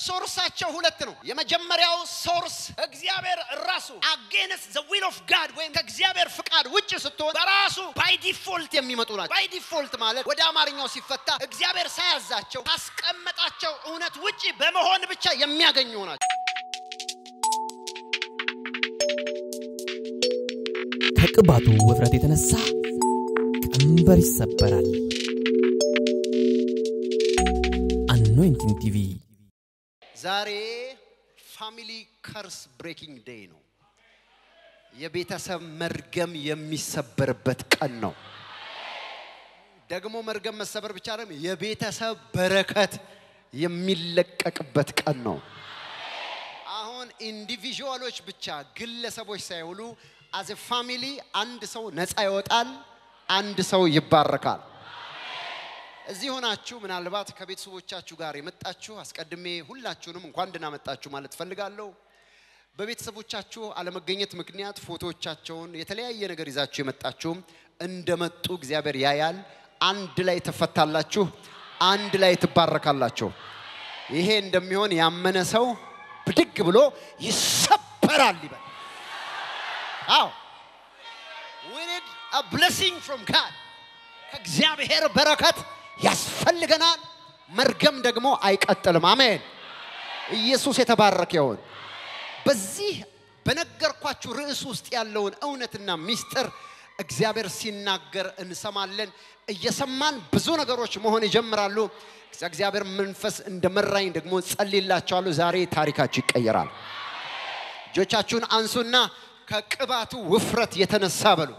ሶርሳቸው ሁለት ነው። የመጀመሪያው ሶርስ እግዚአብሔር ራሱ አጌንስት ዘ ዊል ኦፍ ጋድ ወይም ከእግዚአብሔር ፍቃድ ውጭ ስትሆን በራሱ ባይ ዲፎልት የሚመጡ ናቸው። ባይ ዲፎልት ማለት ወደ አማርኛው ሲፈታ እግዚአብሔር ሳያዛቸው ካስቀመጣቸው እውነት ውጭ በመሆን ብቻ የሚያገኙ ናቸው። ከቅባቱ ውፍረት የተነሳ ቀንበር ይሰበራል። አኖይንቲንግ ቲቪ ዛሬ ፋሚሊ ከርስ ብሬኪንግ ዴይ ነው። የቤተሰብ መርገም የሚሰበርበት ቀን ነው። ደግሞ መርገም መሰበር ብቻ አይደለም፣ የቤተሰብ በረከት የሚለቀቅበት ቀን ነው። አሁን ኢንዲቪዥዋሎች ብቻ ግለሰቦች ሳይሆኑ አዘ ፋሚሊ አንድ ሰው ነፃ ይወጣል፣ አንድ ሰው ይባረካል። እዚህ ሆናችሁ ምናልባት ከቤተሰቦቻችሁ ጋር የመጣችሁ አስቀድሜ ሁላችሁንም እንኳን ደህና መጣችሁ ማለት ፈልጋለሁ። በቤተሰቦቻችሁ አለመገኘት ምክንያት ፎቶዎቻቸውን የተለያየ ነገር ይዛችሁ የመጣችሁም እንደመጡ እግዚአብሔር ያያል። አንድ ላይ ትፈታላችሁ፣ አንድ ላይ ትባረካላችሁ። ይሄ እንደሚሆን ያመነ ሰው ብድግ ብሎ ይሰበራል ይበል። አዎ we need a blessing from God ከእግዚአብሔር በረከት ያስፈልገናል። መርገም ደግሞ አይቀጥልም። አሜን። ኢየሱስ የተባረከ ይሁን። በዚህ በነገርኳችሁ ርዕስ ውስጥ ያለውን እውነትና ሚስጥር እግዚአብሔር ሲናገር እንሰማለን። እየሰማን ብዙ ነገሮች መሆን ይጀምራሉ። እግዚአብሔር መንፈስ እንደመራኝ ደግሞ ጸልይላችኋለሁ። ዛሬ ታሪካችሁ ይቀየራል። እጆቻችሁን አንሱና ከቅባቱ ውፍረት የተነሳ በሉ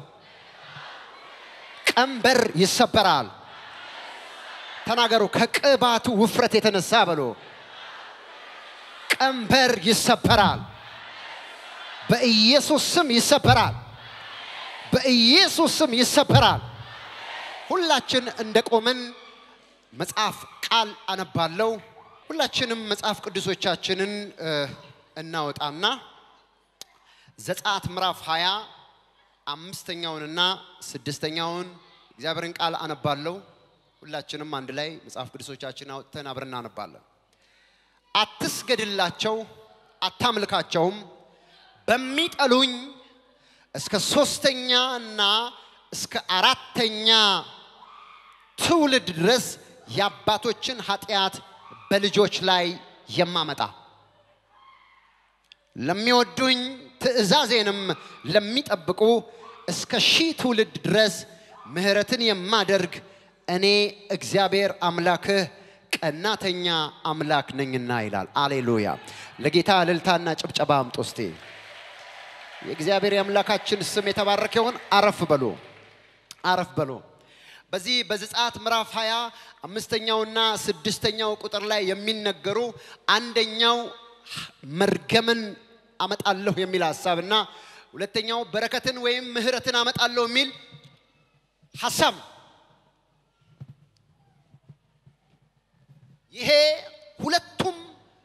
ቀንበር ይሰበራል። ተናገሩ። ከቅባቱ ውፍረት የተነሳ በሉ ቀንበር ይሰበራል። በኢየሱስ ስም ይሰበራል። በኢየሱስ ስም ይሰበራል። ሁላችን እንደቆምን መጽሐፍ ቃል አነባለሁ። ሁላችንም መጽሐፍ ቅዱሶቻችንን እ፣ እናወጣና ዘጸአት ምዕራፍ 20 አምስተኛውንና ስድስተኛውን እግዚአብሔርን ቃል አነባለሁ። ሁላችንም አንድ ላይ መጽሐፍ ቅዱሶቻችን አውጥተን አብረን እናነባለን። አትስገድላቸው፣ አታምልካቸውም። በሚጠሉኝ እስከ ሶስተኛ እና እስከ አራተኛ ትውልድ ድረስ የአባቶችን ኃጢአት በልጆች ላይ የማመጣ ለሚወዱኝ ትእዛዜንም ለሚጠብቁ እስከ ሺህ ትውልድ ድረስ ምሕረትን የማደርግ እኔ እግዚአብሔር አምላክህ ቀናተኛ አምላክ ነኝና ይላል። አሌሉያ! ለጌታ እልልታና ጭብጨባ አምጡ እስቲ። የእግዚአብሔር የአምላካችን ስም የተባረከ ይሁን። አረፍ በሉ፣ አረፍ በሉ። በዚህ በዘጸአት ምዕራፍ 20 አምስተኛውና ስድስተኛው ቁጥር ላይ የሚነገሩ አንደኛው መርገምን አመጣለሁ የሚል ሀሳብና ሁለተኛው በረከትን ወይም ምሕረትን አመጣለሁ የሚል ሀሳብ ነው። ይሄ ሁለቱም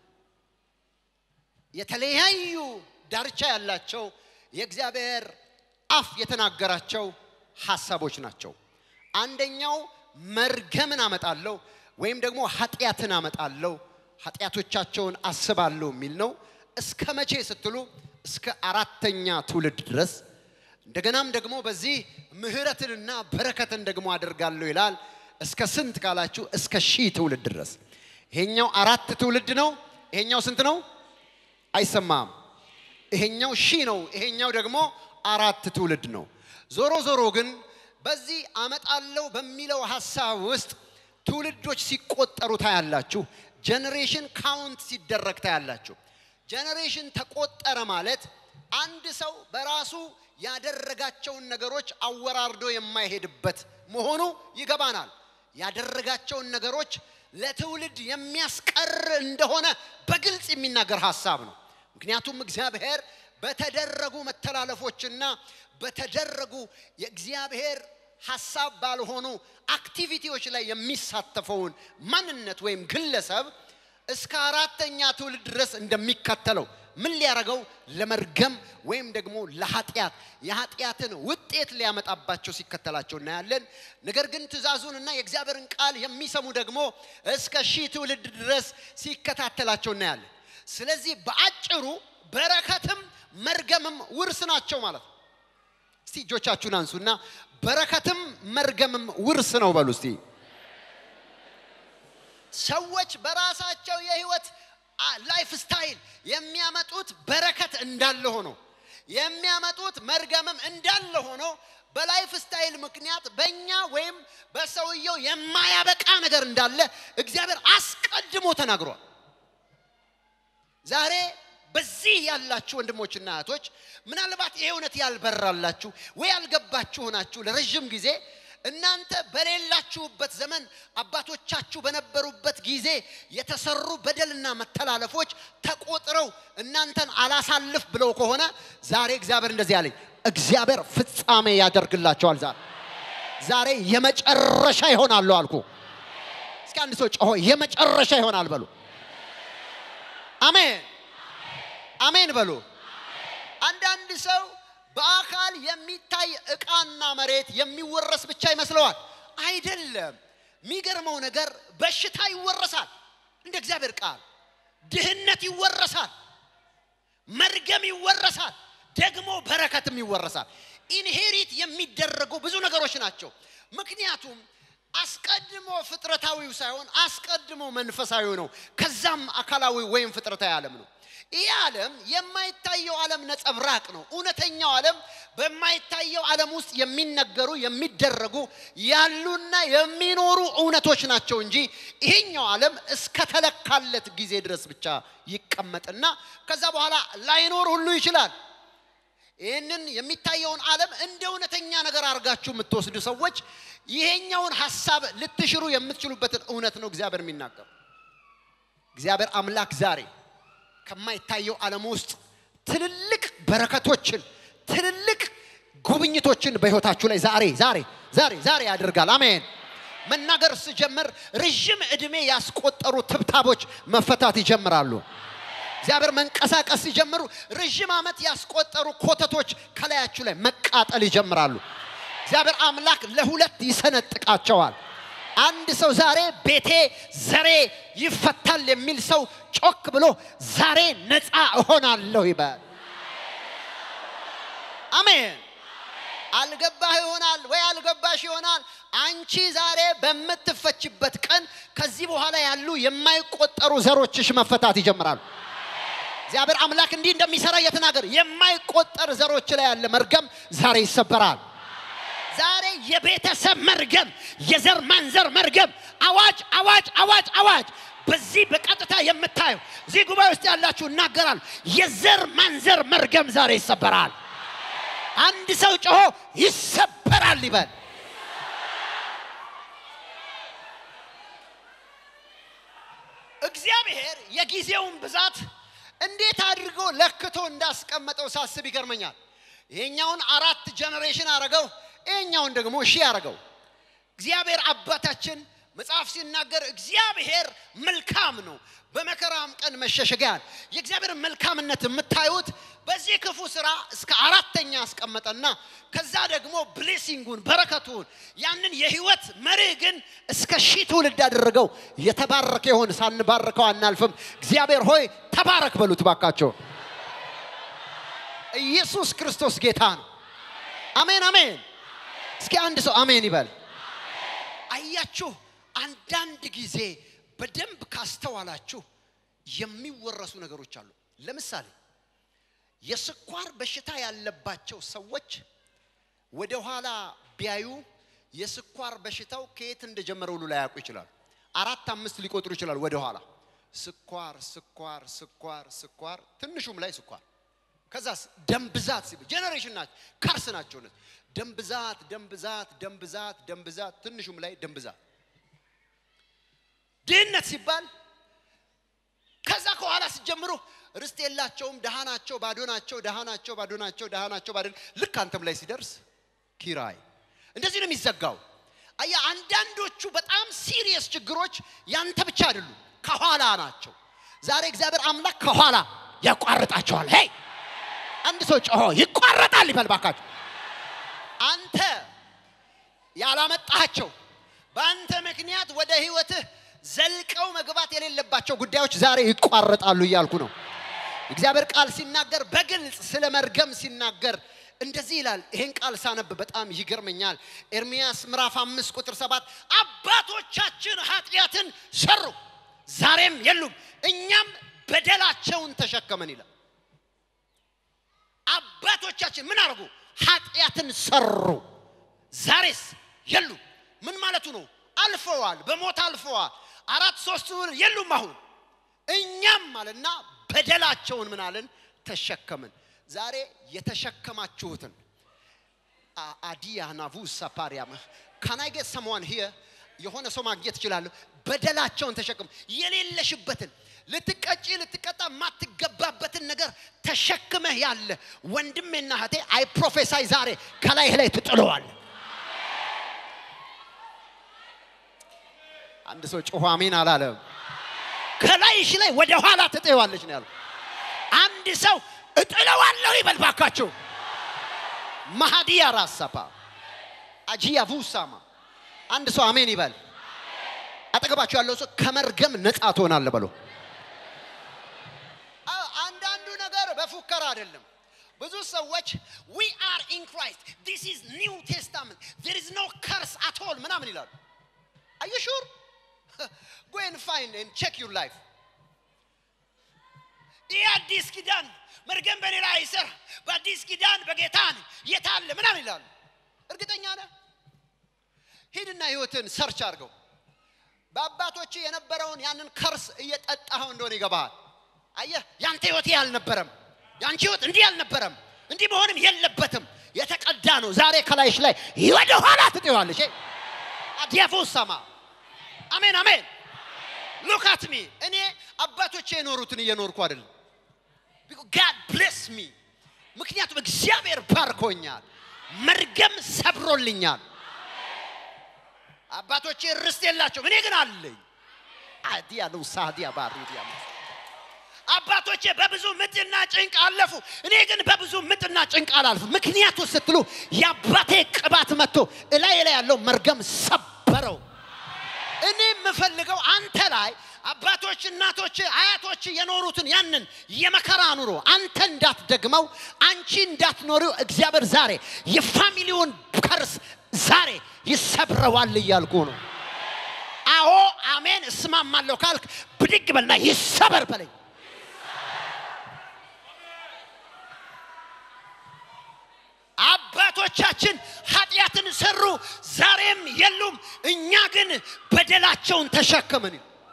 የተለያዩ ዳርቻ ያላቸው የእግዚአብሔር አፍ የተናገራቸው ሀሳቦች ናቸው። አንደኛው መርገምን አመጣለሁ ወይም ደግሞ ኃጢአትን አመጣለሁ ኃጢአቶቻቸውን አስባለሁ የሚል ነው። እስከ መቼ ስትሉ እስከ አራተኛ ትውልድ ድረስ እንደገናም ደግሞ በዚህ ምሕረትንና በረከትን ደግሞ አደርጋለሁ ይላል። እስከ ስንት ካላችሁ እስከ ሺህ ትውልድ ድረስ። ይሄኛው አራት ትውልድ ነው። ይሄኛው ስንት ነው? አይሰማም። ይሄኛው ሺህ ነው። ይሄኛው ደግሞ አራት ትውልድ ነው። ዞሮ ዞሮ ግን በዚህ አመጣለሁ በሚለው ሀሳብ ውስጥ ትውልዶች ሲቆጠሩ ታያላችሁ። ጀኔሬሽን ካውንት ሲደረግ ታያላችሁ። ጀኔሬሽን ተቆጠረ ማለት አንድ ሰው በራሱ ያደረጋቸውን ነገሮች አወራርዶ የማይሄድበት መሆኑ ይገባናል። ያደረጋቸውን ነገሮች ለትውልድ የሚያስቀር እንደሆነ በግልጽ የሚናገር ሀሳብ ነው። ምክንያቱም እግዚአብሔር በተደረጉ መተላለፎችና በተደረጉ የእግዚአብሔር ሀሳብ ባልሆኑ አክቲቪቲዎች ላይ የሚሳተፈውን ማንነት ወይም ግለሰብ እስከ አራተኛ ትውልድ ድረስ እንደሚከተለው ምን ሊያረገው ለመርገም ወይም ደግሞ ለኃጢአት የኃጢአትን ውጤት ሊያመጣባቸው ሲከተላቸው እናያለን። ነገር ግን ትእዛዙንና የእግዚአብሔርን ቃል የሚሰሙ ደግሞ እስከ ሺህ ትውልድ ድረስ ሲከታተላቸው እናያለን። ስለዚህ በአጭሩ በረከትም መርገምም ውርስ ናቸው ማለት ነው። እስቲ እጆቻችሁን አንሱና በረከትም መርገምም ውርስ ነው በሉ እስቲ። ሰዎች በራሳቸው የህይወት ላይፍ ስታይል የሚያመጡት በረከት እንዳለ ሆኖ የሚያመጡት መርገምም እንዳለ ሆኖ በላይፍ ስታይል ምክንያት በእኛ ወይም በሰውየው የማያበቃ ነገር እንዳለ እግዚአብሔር አስቀድሞ ተናግሯል። ዛሬ በዚህ ያላችሁ ወንድሞችና እህቶች ምናልባት ይሄ እውነት ያልበራላችሁ ወይ ያልገባችሁ ሆናችሁ ለረዥም ጊዜ እናንተ በሌላችሁበት ዘመን አባቶቻችሁ በነበሩበት ጊዜ የተሰሩ በደልና መተላለፎች ተቆጥረው እናንተን አላሳልፍ ብለው ከሆነ ዛሬ እግዚአብሔር እንደዚህ አለኝ፣ እግዚአብሔር ፍጻሜ ያደርግላቸዋል። ዛሬ ዛሬ የመጨረሻ ይሆናሉ አልኩ። እስኪ አንድ ሰው ጮሆ የመጨረሻ ይሆናል በሉ። አሜን አሜን በሉ። አንዳንድ ሰው በአካል የሚታይ ዕቃና መሬት የሚወረስ ብቻ ይመስለዋል። አይደለም። የሚገርመው ነገር በሽታ ይወረሳል፣ እንደ እግዚአብሔር ቃል ድህነት ይወረሳል፣ መርገም ይወረሳል፣ ደግሞ በረከትም ይወረሳል። ኢንሄሪት የሚደረጉ ብዙ ነገሮች ናቸው። ምክንያቱም አስቀድሞ ፍጥረታዊው ሳይሆን አስቀድሞ መንፈሳዊው ነው። ከዛም አካላዊ ወይም ፍጥረታዊ ዓለም ነው። ይህ ዓለም የማይታየው ዓለም ነጸብራቅ ነው። እውነተኛው ዓለም በማይታየው ዓለም ውስጥ የሚነገሩ የሚደረጉ ያሉና የሚኖሩ እውነቶች ናቸው እንጂ ይሄኛው ዓለም እስከተለካለት ጊዜ ድረስ ብቻ ይቀመጥና ከዛ በኋላ ላይኖር ሁሉ ይችላል። ይህንን የሚታየውን ዓለም እንደ እውነተኛ ነገር አድርጋችሁ የምትወስዱ ሰዎች ይሄኛውን ሀሳብ ልትሽሩ የምትችሉበትን እውነት ነው እግዚአብሔር የሚናገሩ። እግዚአብሔር አምላክ ዛሬ ከማይታየው ዓለም ውስጥ ትልልቅ በረከቶችን ትልልቅ ጉብኝቶችን በሕይወታችሁ ላይ ዛሬ ዛሬ ዛሬ ዛሬ ያደርጋል። አሜን። መናገር ስጀምር ረዥም ዕድሜ ያስቆጠሩ ትብታቦች መፈታት ይጀምራሉ። እግዚአብሔር መንቀሳቀስ ሲጀምሩ ረዥም ዓመት ያስቆጠሩ ኮተቶች ከላያችሁ ላይ መቃጠል ይጀምራሉ። እግዚአብሔር አምላክ ለሁለት ይሰነጥቃቸዋል። አንድ ሰው ዛሬ ቤቴ ዘሬ ይፈታል የሚል ሰው ጮክ ብሎ ዛሬ ነፃ እሆናለሁ ይበል። አሜን። አልገባህ ይሆናል ወይ አልገባሽ ይሆናል። አንቺ ዛሬ በምትፈችበት ቀን ከዚህ በኋላ ያሉ የማይቆጠሩ ዘሮችሽ መፈታት ይጀምራሉ። እግዚአብሔር አምላክ እንዲህ እንደሚሰራ እየተናገር የማይቆጠር ዘሮች ላይ ያለ መርገም ዛሬ ይሰበራል። ዛሬ የቤተሰብ መርገም፣ የዘር ማንዘር መርገም፣ አዋጅ አዋጅ አዋጅ አዋጅ። በዚህ በቀጥታ የምታየው እዚህ ጉባኤ ውስጥ ያላችሁ እናገራል። የዘር ማንዘር መርገም ዛሬ ይሰበራል። አንድ ሰው ጮሆ ይሰበራል ይበል። እግዚአብሔር የጊዜውን ብዛት እንዴት አድርጎ ለክቶ እንዳስቀመጠው ሳስብ ይገርመኛል። ይሄኛውን አራት ጀኔሬሽን አረገው፣ ይሄኛውን ደግሞ ሺህ አረገው። እግዚአብሔር አባታችን መጽሐፍ ሲናገር እግዚአብሔር መልካም ነው፣ በመከራም ቀን መሸሸጊያን። የእግዚአብሔር መልካምነት የምታዩት በዚህ ክፉ ስራ እስከ አራተኛ አስቀመጠና ከዛ ደግሞ ብሌሲንጉን በረከቱን ያንን የህይወት መርህ ግን እስከ ሺህ ትውልድ ያደረገው የተባረከ ይሆን። ሳንባርከው አናልፍም። እግዚአብሔር ሆይ ተባረክ በሉት ባካቸው። ኢየሱስ ክርስቶስ ጌታ ነው። አሜን አሜን። እስኪ አንድ ሰው አሜን ይበል። አያችሁ፣ አንዳንድ ጊዜ በደንብ ካስተዋላችሁ የሚወረሱ ነገሮች አሉ። ለምሳሌ የስኳር በሽታ ያለባቸው ሰዎች ወደ ኋላ ቢያዩ የስኳር በሽታው ከየት እንደጀመረ ሁሉ ላያውቁ ይችላሉ። አራት አምስት ሊቆጥሩ ይችላሉ ወደ ኋላ ስኳር ስኳር ስኳር ስኳር፣ ትንሹም ላይ ስኳር ከዛስ ደም ብዛት ሲሉ ጄኔሬሽን ናቸው፣ ካርስ ናቸው። እነዚህ ደም ብዛት ደም ብዛት ደም ብዛት ደም ብዛት፣ ትንሹም ላይ ደም ብዛት። ድህነት ሲባል ከዛ ከኋላ ሲጀምሩ ርስት የላቸውም፣ ደሃ ናቸው፣ ባዶ ናቸው፣ ደሃ ናቸው፣ ባዶ ናቸው፣ ደሃ ናቸው፣ ባዶ ልክ አንተም ላይ ሲደርስ ኪራይ። እንደዚህ ነው የሚዘጋው። አያ አንዳንዶቹ በጣም ሲሪየስ ችግሮች ያንተ ብቻ አይደሉም፣ ከኋላ ናቸው። ዛሬ እግዚአብሔር አምላክ ከኋላ ያቋርጣቸዋል። ሄይ አንድ ሰው ጮሆ ይቋረጣል ይበል ባካችሁ። አንተ ያላመጣቸው በአንተ ምክንያት ወደ ህይወትህ ዘልቀው መግባት የሌለባቸው ጉዳዮች ዛሬ ይቋረጣሉ እያልኩ ነው። እግዚአብሔር ቃል ሲናገር በግልጽ ስለ መርገም ሲናገር እንደዚህ ይላል። ይሄን ቃል ሳነብ በጣም ይገርመኛል። ኤርሚያስ ምዕራፍ አምስት ቁጥር ሰባት አባቶቻችን ኃጢአትን ሰሩ ዛሬም የሉም፣ እኛም በደላቸውን ተሸከመን ይላል። አባቶቻችን ምን አድርጉ? ኃጢአትን ሰሩ፣ ዛሬስ የሉም። ምን ማለቱ ነው? አልፈዋል፣ በሞት አልፈዋል። አራት ሶስት የሉም አሁን እኛም አለና በደላቸውን ምን አለን ተሸከምን። ዛሬ የተሸከማችሁትን አዲያ ናቡሳ ፓሪያም ካናይ ጌት ሰምዋን ሂየ የሆነ ሰው ማግኘት እችላለሁ። በደላቸውን ተሸክም የሌለሽበትን ልትቀጪ ልትቀጣ የማትገባበትን ነገር ተሸክመህ ያለ ወንድሜና እህቴ አይ ፕሮፌሳይ ዛሬ ከላይህ ላይ ትጥለዋል። አንድ ሰው ጮሆ አሜን አላለም። ከላይሽ ላይ ወደ ኋላ ትጥዋለች ነው ያለው። አንድ ሰው እጥለዋለሁ ይበል ባካችሁ። ማሃዲያ ራሳፓ አጂያ ቡሳማ አንድ ሰው አሜን ይበል። አጠገባችሁ ያለው ሰው ከመርገም ነፃ ትሆናለህ በሎ። አንዳንዱ ነገር በፉከራ አይደለም። ብዙ ሰዎች ዊ አር ኢን ክራይስት ዲስ ኢዝ ኒው ቴስታመንት ዜር ኢዝ ኖ ከርስ አት ኦል ምናምን ይላሉ። አዩ ሹር ጎ ኤንድ ፋይንድ ኤንድ ቼክ ዩር ላይፍ ይህ አዲስ ኪዳን መርገም በኔ ላይ አይሰራ፣ በአዲስ ኪዳን በጌታ ነኝ፣ የት አለ ምናምን ይላሉ። እርግጠኛ ነህ? ሂድና ህይወትን ሰርች አድርገው። በአባቶች የነበረውን ያንን ከርስ እየጠጣኸው እንደሆነ ይገባሃል። አየህ፣ ያንተ ህይወት ይህ አልነበረም። ያንቺ ህይወት እንዲህ አልነበረም። እንዲህ መሆንም የለበትም። የተቀዳ ነው። ዛሬ ከላይሽ ላይ ወደ ኋላ ትጥዋለሽ። አዲያፎ ሰማ አሜን አሜን። ሉካት ሚ እኔ አባቶቼ የኖሩትን እየኖርኩ አይደለም። ጋድ ብሌስ ሚ ምክንያቱም እግዚአብሔር ባርኮኛል፣ መርገም ሰብሮልኛል። አባቶቼ ርስት የላቸውም፣ እኔ ግን አለኝ። አዲያ ነው ሳዲያ ባሪዲያ አባቶቼ በብዙ ምጥና ጭንቅ አለፉ፣ እኔ ግን በብዙ ምጥና ጭንቅ አላልፉ። ምክንያቱ ስትሉ የአባቴ ቅባት መጥቶ እላይ ላይ ያለው መርገም ሰበረው። እኔ የምፈልገው አንተ ላይ አባቶች፣ እናቶች፣ አያቶች የኖሩትን ያንን የመከራ ኑሮ አንተ እንዳትደግመው፣ አንቺ እንዳትኖሪው እግዚአብሔር ዛሬ የፋሚሊውን ከርስ ዛሬ ይሰብረዋል እያልኩ ነው። አዎ አሜን እስማማለሁ ካልክ ብድግ በልና ይሰበር በለኝ። አባቶቻችን ኃጢአትን ሰሩ፣ ዛሬም የሉም፣ እኛ ግን በደላቸውን ተሸከምን።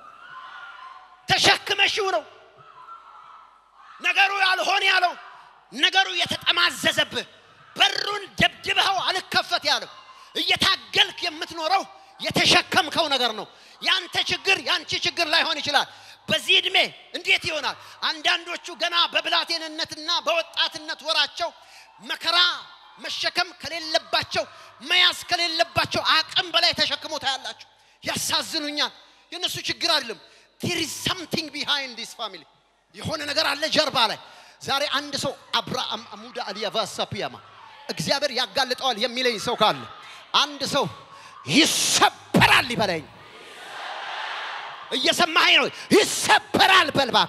ተሸክመሽው ነው ነገሩ ያልሆን ያለው ነገሩ የተጠማዘዘብህ በሩን ደብድበኸው አልከፈት ያለው እየታገልክ የምትኖረው የተሸከምከው ነገር ነው። ያንተ ችግር ያንቺ ችግር ላይሆን ይችላል። በዚህ ዕድሜ እንዴት ይሆናል? አንዳንዶቹ ገና በብላቴንነትና በወጣትነት ወራቸው መከራ መሸከም ከሌለባቸው መያዝ ከሌለባቸው አቅም በላይ ተሸክሞ ታያላችሁ። ያሳዝኑኛል። የእነሱ ችግር አይደለም። ቴር ኢዝ ሰምቲንግ ቢሃይንድ ዲስ ፋሚሊ የሆነ ነገር አለ ጀርባ ላይ። ዛሬ አንድ ሰው አብርሃም አሙዳ አልያቫሳ ፒያማ እግዚአብሔር ያጋልጠዋል የሚለኝ ሰው ካለ አንድ ሰው ይሰበራል ይበለኝ። እየሰማኸኝ ነው? ይሰበራል በልባክ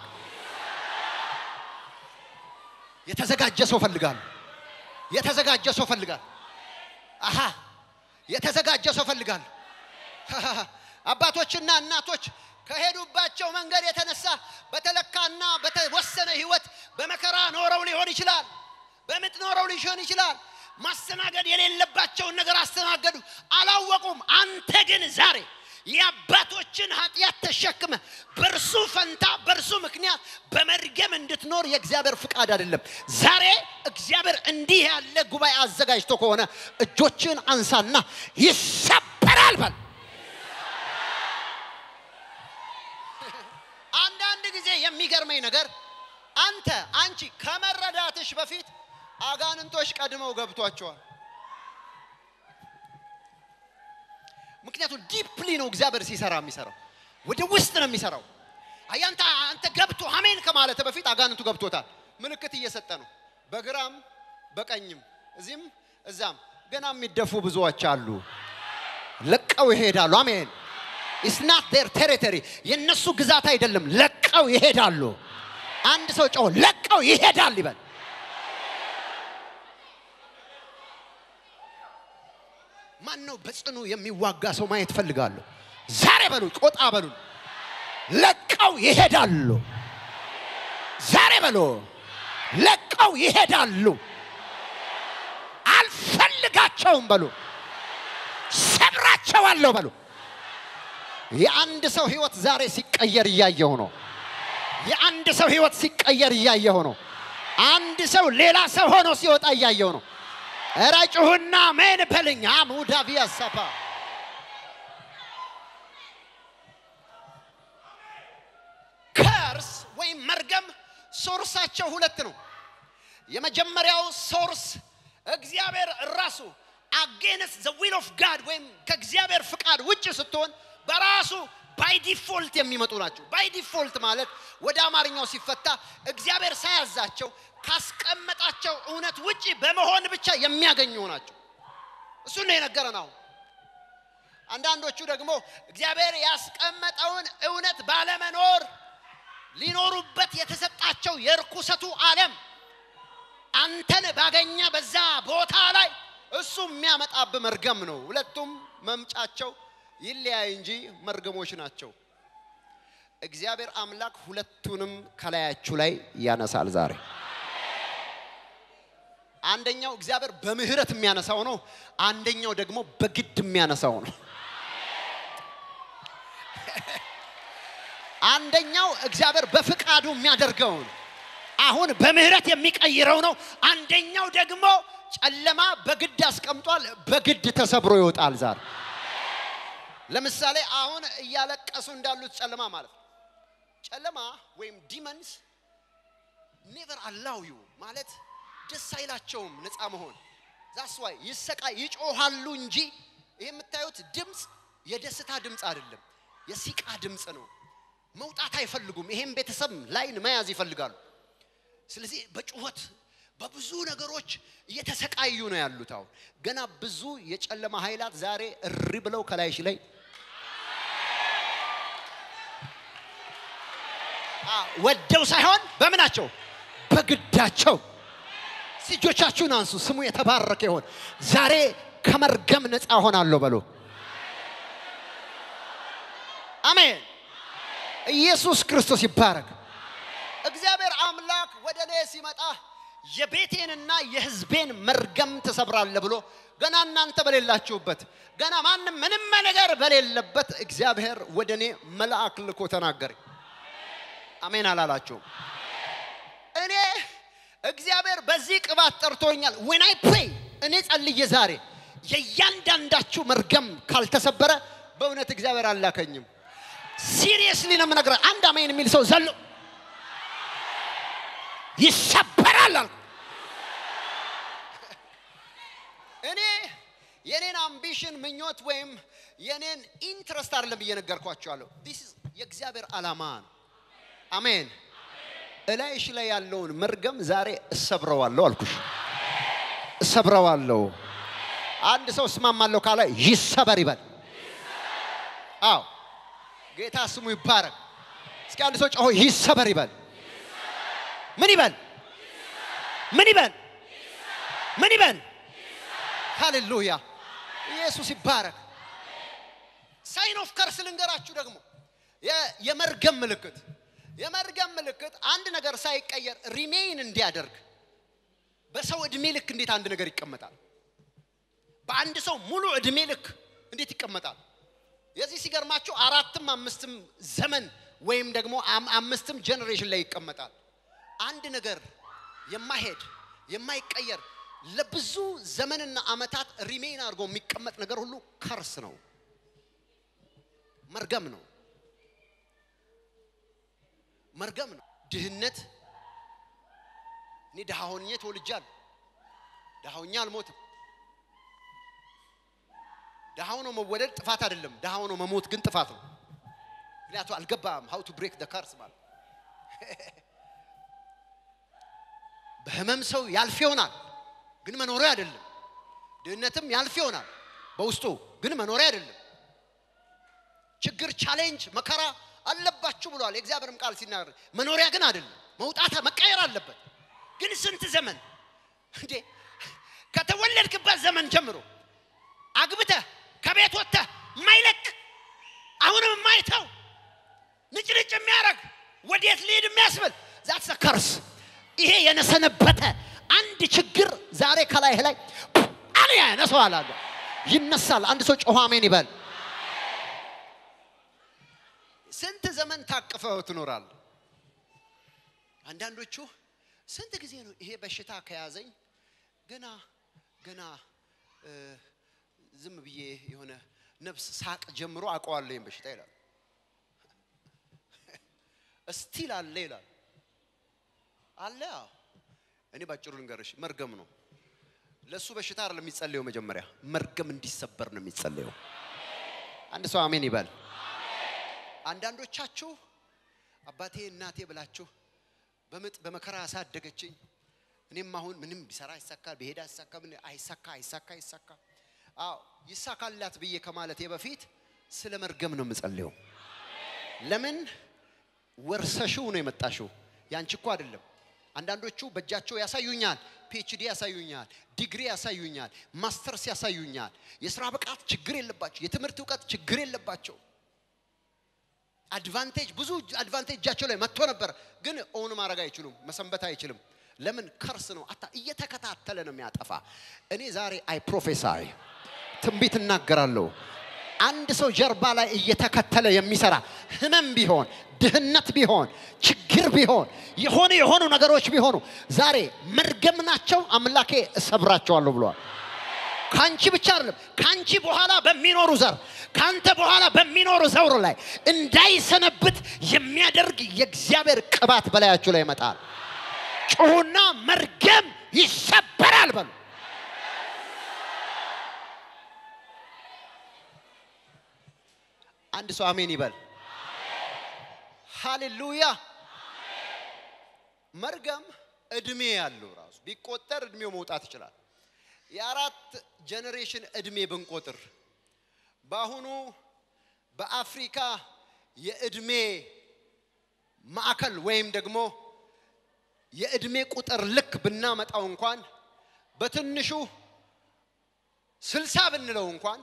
የተዘጋጀ ሰው ፈልጋለሁ። የተዘጋጀ ሰው ፈልጋለሁ። አሃ የተዘጋጀ ሰው ፈልጋለሁ። አባቶችና እናቶች ከሄዱባቸው መንገድ የተነሳ በተለካና በተወሰነ ህይወት በመከራ ኖረው ሊሆን ይችላል። በምጥ ኖረው ሊሆን ይችላል። ማስተናገድ የሌለባቸውን ነገር አስተናገዱ፣ አላወቁም። አንተ ግን ዛሬ የአባቶችን ኃጢአት ተሸክመ በእርሱ ፈንታ በእርሱ ምክንያት በመርገም እንድትኖር የእግዚአብሔር ፍቃድ አይደለም። ዛሬ እግዚአብሔር እንዲህ ያለ ጉባኤ አዘጋጅቶ ከሆነ እጆችን አንሳና ይሰበራል በል። አንዳንድ ጊዜ የሚገርመኝ ነገር አንተ አንቺ ከመረዳትሽ በፊት አጋንንቶች ቀድመው ገብቷቸዋል። ምክንያቱም ዲፕሊ ነው እግዚአብሔር ሲሰራ የሚሰራው፣ ወደ ውስጥ ነው የሚሰራው። አያንተ አንተ ገብቶ አሜን ከማለት በፊት አጋንንቱ ገብቶታል። ምልክት እየሰጠ ነው። በግራም በቀኝም እዚህም እዛም ገና የሚደፉ ብዙዎች አሉ። ለቀው ይሄዳሉ። አሜን ኢትስ ናት ዴር ቴሪቶሪ የነሱ ግዛት አይደለም። ለቀው ይሄዳሉ። አንድ ሰው ጮህ ለቀው ይሄዳል ይበል። ማን ነው በጽኑ የሚዋጋ ሰው ማየት ፈልጋለሁ። ዛሬ በሉ ቆጣ በሉ ለቀው ይሄዳሉ። ዛሬ በሉ ለቀው ይሄዳሉ። አልፈልጋቸውም በሉ ሰብራቸዋለሁ በሉ። የአንድ ሰው ህይወት ዛሬ ሲቀየር እያየሁ ነው። የአንድ ሰው ህይወት ሲቀየር እያየሁ ነው። አንድ ሰው ሌላ ሰው ሆኖ ሲወጣ እያየሁ ነው። እረ ጩሁና ሜን በልኝ አሙዳቪያ ሰፋ ከርስ ወይም መርገም ሶርሳቸው ሁለት ነው። የመጀመሪያው ሶርስ እግዚአብሔር ራሱ አጌንስ ዘ ዊል ኦፍ ጋድ ወይም ከእግዚአብሔር ፍቃድ ውጭ ስትሆን በራሱ ባይ ዲፎልት የሚመጡ ናቸው። ባይ ዲፎልት ማለት ወደ አማርኛው ሲፈታ እግዚአብሔር ሳያዛቸው ካስቀመጣቸው እውነት ውጭ በመሆን ብቻ የሚያገኙ ናቸው። እሱን ነው የነገረን። አሁን አንዳንዶቹ ደግሞ እግዚአብሔር ያስቀመጠውን እውነት ባለመኖር ሊኖሩበት የተሰጣቸው የርኩሰቱ ዓለም አንተን ባገኘ በዛ ቦታ ላይ እሱ የሚያመጣብህ መርገም ነው። ሁለቱም መምጫቸው ይለያይ እንጂ መርገሞች ናቸው። እግዚአብሔር አምላክ ሁለቱንም ከላያችሁ ላይ ያነሳል ዛሬ። አንደኛው እግዚአብሔር በምህረት የሚያነሳው ነው። አንደኛው ደግሞ በግድ የሚያነሳው ነው። አንደኛው እግዚአብሔር በፍቃዱ የሚያደርገው ነው። አሁን በምህረት የሚቀይረው ነው። አንደኛው ደግሞ ጨለማ በግድ አስቀምጧል፣ በግድ ተሰብሮ ይወጣል ዛሬ። ለምሳሌ አሁን እያለቀሱ እንዳሉት ጨለማ ማለት ነው። ጨለማ ወይም ዲመንስ ኔቨር አላው ዩ ማለት ደስ አይላቸውም ነፃ መሆን ዛስ ዋይ ይሰቃይ ይጮሃሉ እንጂ ይህ የምታዩት ድምፅ የደስታ ድምፅ አይደለም፣ የሲቃ ድምፅ ነው። መውጣት አይፈልጉም። ይሄም ቤተሰብ ላይን መያዝ ይፈልጋሉ። ስለዚህ በጩኸት በብዙ ነገሮች እየተሰቃዩ ነው ያሉት። አሁን ገና ብዙ የጨለማ ኃይላት ዛሬ እሪ ብለው ከላይሽ ላይ ወደው ሳይሆን በምናቸው በግዳቸው እጆቻችሁን አንሱ። ስሙ የተባረከ ይሆን። ዛሬ ከመርገም ነፃ ሆናለሁ በሉ። አሜን። ኢየሱስ ክርስቶስ ይባረክ። እግዚአብሔር አምላክ ወደ እኔ ሲመጣ የቤቴንና የሕዝቤን መርገም ትሰብራለህ ብሎ ገና እናንተ በሌላችሁበት ገና ማንም ምንም ነገር በሌለበት እግዚአብሔር ወደ እኔ መልአክ ልኮ ተናገረኝ። አሜን አላላችሁም? እኔ እግዚአብሔር በዚህ ቅባት ጠርቶኛል። ዌን አይ ፕሬይ እኔ ጸልዬ ዛሬ የእያንዳንዳችሁ መርገም ካልተሰበረ በእውነት እግዚአብሔር አላከኝም። ሲሪየስሊ ነው የምነግርህ። አንድ አሜን የሚል ሰው ዘሎ ይሰበራል አልኩ። እኔ የኔን አምቢሽን ምኞት ወይም የኔን ኢንትረስት አይደለም እየነገርኳቸዋለሁ። ዲስ የእግዚአብሔር ዓላማ ነው። አሜን። እላይሽ ላይ ያለውን መርገም ዛሬ እሰብረዋለሁ አልኩሽ። እሰብረዋለሁ። አንድ ሰው እስማማለሁ ካለ ይሰበር ይበል። አዎ ጌታ ስሙ ይባረክ። እስኪ አንድ ሰው ጮሆ ይሰበር ይበል። ምን ይበል? ምን ይበል? ምን ይበል? ሃሌሉያ! ኢየሱስ ይባረክ። ሳይን ኦፍ ከርስ ልንገራችሁ ደግሞ የመርገም ምልክት የመርገም ምልክት አንድ ነገር ሳይቀየር ሪሜይን እንዲያደርግ በሰው እድሜ ልክ እንዴት አንድ ነገር ይቀመጣል? በአንድ ሰው ሙሉ እድሜ ልክ እንዴት ይቀመጣል? የዚህ ሲገርማችሁ አራትም አምስትም ዘመን ወይም ደግሞ አምስትም ጀኔሬሽን ላይ ይቀመጣል። አንድ ነገር የማይሄድ የማይቀየር ለብዙ ዘመንና ዓመታት ሪሜይን አድርጎ የሚቀመጥ ነገር ሁሉ ከርስ ነው፣ መርገም ነው። መርገም ነው። ድህነት እኔ ድሃ ሆኜ ተወልጃለሁ። ድሃ ሆኜ አልሞትም። ድሃ ሆኖ መወለድ ጥፋት አይደለም። ድሃ ሆኖ መሞት ግን ጥፋት ነው። ምክንያቱ አልገባም ሀው ቱ ብሬክ ደ ካርስ ማለት በህመም ሰው ያልፍ ይሆናል ግን መኖሪያ አይደለም ድህነትም ያልፍ ይሆናል በውስጡ ግን መኖሪያ አይደለም ችግር ቻሌንጅ መከራ አለባችሁ ብሏል የእግዚአብሔርም ቃል ሲናገር መኖሪያ ግን አይደለም መውጣት መቀየር አለበት ግን ስንት ዘመን እንዴ ከተወለድክበት ዘመን ጀምሮ አግብተህ ከቤት ወጥተህ የማይለቅ አሁንም የማይተው ንጭንጭ የሚያደርግ ወዴት ሊሄድ የሚያስብል ዛትስ ከርስ ይሄ የነሰነበተ አንድ ችግር ዛሬ ከላይህ ላይ አን ያነሰዋል አለ ይነሳል አንድ ሰው ጮኸ አሜን ይበል ስንት ዘመን ታቅፈው ትኖራል አንዳንዶቹ ስንት ጊዜ ነው ይሄ በሽታ ከያዘኝ ገና ገና እ፣ ዝም ብዬ የሆነ ነፍስ ሳቅ ጀምሮ አውቀዋለሁ ይህን በሽታ ይላል እስቲል አለ ይላል አለ አዎ። እኔ ባጭሩ ልንገርሽ መርገም ነው ለእሱ በሽታ አይደለም የሚጸለየው መጀመሪያ መርገም እንዲሰበር ነው የሚጸለየው አንድ ሰው አሜን ይበል አንዳንዶቻችሁ አባቴ እናቴ ብላችሁ በምጥ በመከራ ያሳደገችኝ እኔም አሁን ምንም ቢሰራ አይሳካ ቢሄድ አይሳካ ምን አይሳካ አይሳካ አይሳካ አዎ ይሳካላት ብዬ ከማለቴ በፊት ስለ መርገም ነው የምጸልየው ለምን ወርሰሽው ነው የመጣሽው ያንቺ እኮ አይደለም አንዳንዶቹ በእጃቸው ያሳዩኛል ፒኤችዲ ያሳዩኛል ዲግሪ ያሳዩኛል ማስተርስ ያሳዩኛል የስራ ብቃት ችግር የለባቸው የትምህርት እውቀት ችግር የለባቸው አድቫንቴጅ ብዙ አድቫንቴጅ እጃቸው ላይ መጥቶ ነበር ግን ኦን ማድረግ አይችሉም መሰንበት አይችልም ለምን ከርስ ነው አታ እየተከታተለ ነው የሚያጠፋ እኔ ዛሬ አይ ፕሮፌሳይ ትንቢት እናገራለሁ አንድ ሰው ጀርባ ላይ እየተከተለ የሚሰራ ህመም ቢሆን ድህነት ቢሆን ችግር ቢሆን የሆነ የሆኑ ነገሮች ቢሆኑ ዛሬ መርገም ናቸው አምላኬ እሰብራቸዋለሁ ብለዋል ከአንቺ ብቻ አይደለም ከአንቺ በኋላ በሚኖሩ ዘር ከአንተ በኋላ በሚኖሩ ዘውር ላይ እንዳይሰነብት የሚያደርግ የእግዚአብሔር ቅባት በላያችሁ ላይ ይመጣል ጩሁና መርገም ይሰበራል በሉ አንድ ሰው አሜን ይበል ሃሌሉያ መርገም እድሜ ያለው ራሱ ቢቆጠር እድሜው መውጣት ይችላል የአራት ጀኔሬሽን እድሜ ብንቆጥር በአሁኑ በአፍሪካ የእድሜ ማዕከል ወይም ደግሞ የእድሜ ቁጥር ልክ ብናመጣው እንኳን በትንሹ ስልሳ ብንለው እንኳን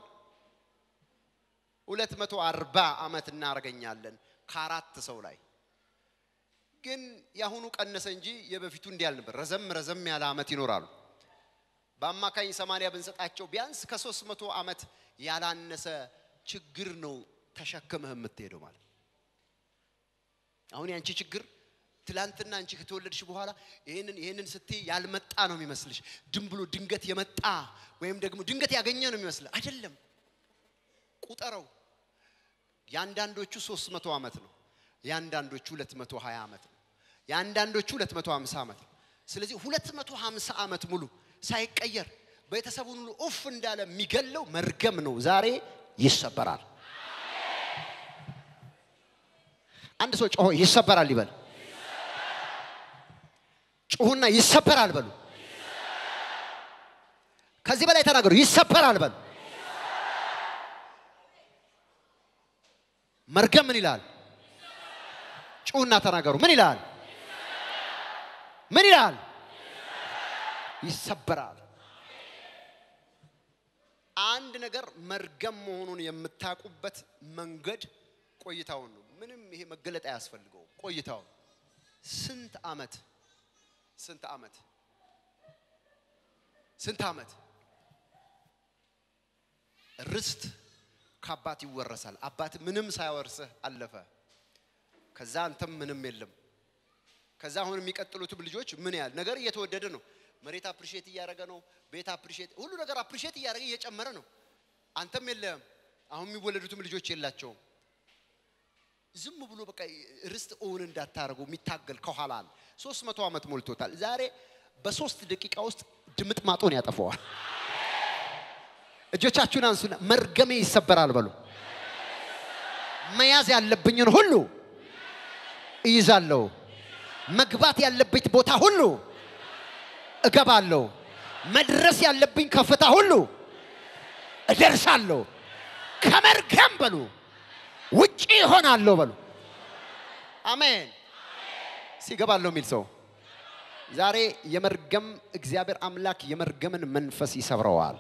ሁለት መቶ አርባ ዓመት እናደርገኛለን ከአራት ሰው ላይ ግን የአሁኑ ቀነሰ እንጂ የበፊቱ እንዲህ አልነበር ረዘም ረዘም ያለ ዓመት ይኖራሉ በአማካኝ ሰማንያ ብንሰጣቸው ቢያንስ ከሶስት መቶ ዓመት ያላነሰ ችግር ነው ተሸክመህ የምትሄደው ማለት አሁን ያንቺ ችግር ትላንትና አንቺ ከተወለድሽ በኋላ ይህንን ይህንን ስትይ ያልመጣ ነው የሚመስልሽ ድም ብሎ ድንገት የመጣ ወይም ደግሞ ድንገት ያገኘ ነው የሚመስል አይደለም ቁጠረው የአንዳንዶቹ 300 ዓመት ነው የአንዳንዶቹ 220 ዓመት ነው የአንዳንዶቹ 250 ዓመት ነው ስለዚህ 250 ዓመት ሙሉ ሳይቀየር ቤተሰቡን ሁሉ ኡፍ እንዳለ የሚገለው መርገም ነው ዛሬ ይሰበራል አንድ ሰው ጮሆ ይሰበራል ይበል ጩሁና ይሰበራል በሉ ከዚህ በላይ ተናገሩ ይሰበራል በሉ መርገም ምን ይላል ጩሁና ተናገሩ ምን ይላል ምን ይላል ይሰበራል አንድ ነገር መርገም መሆኑን የምታውቁበት መንገድ ቆይታውን ነው ምንም ይሄ መገለጥ አያስፈልገው ቆይታውን ስንት አመት ስንት አመት ስንት አመት ርስት ከአባት ይወረሳል አባት ምንም ሳያወርስህ አለፈ ከዛ አንተም ምንም የለም ከዛ አሁን የሚቀጥሉትም ልጆች ምን ያህል ነገር እየተወደደ ነው መሬት አፕሪሼት እያደረገ ነው ቤት አፕሪሼት ሁሉ ነገር አፕሪሼት እያደረገ እየጨመረ ነው አንተም የለህም አሁን የሚወለዱትም ልጆች የላቸውም ዝም ብሎ በቃ ርስት እውን እንዳታደርጉ የሚታገል ከኋላ አለ ሶስት መቶ ዓመት ሞልቶታል ዛሬ በሶስት ደቂቃ ውስጥ ድምጥ ማጦን ያጠፈዋል እጆቻችሁን አንሱና መርገሜ ይሰበራል በሉ መያዝ ያለብኝን ሁሉ እይዛለሁ። መግባት ያለብኝ ቦታ ሁሉ እገባለሁ። መድረስ ያለብኝ ከፍታ ሁሉ እደርሳለሁ። ከመርገም በሉ ውጪ ይሆናለሁ በሉ። አሜን። ሲገባለሁ የሚል ሰው ዛሬ የመርገም እግዚአብሔር አምላክ የመርገምን መንፈስ ይሰብረዋል።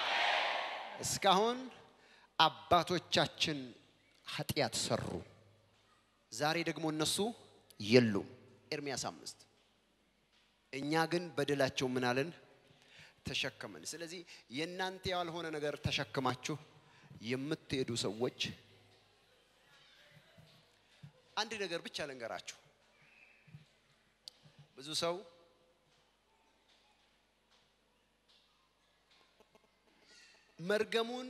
እስካሁን አባቶቻችን ኃጢአት ሰሩ። ዛሬ ደግሞ እነሱ የሉም። ኤርሚያስ አምስት እኛ ግን በደላቸው ምን አለን ተሸከመን። ስለዚህ የእናንተ ያልሆነ ነገር ተሸክማችሁ የምትሄዱ ሰዎች አንድ ነገር ብቻ ልንገራችሁ። ብዙ ሰው መርገሙን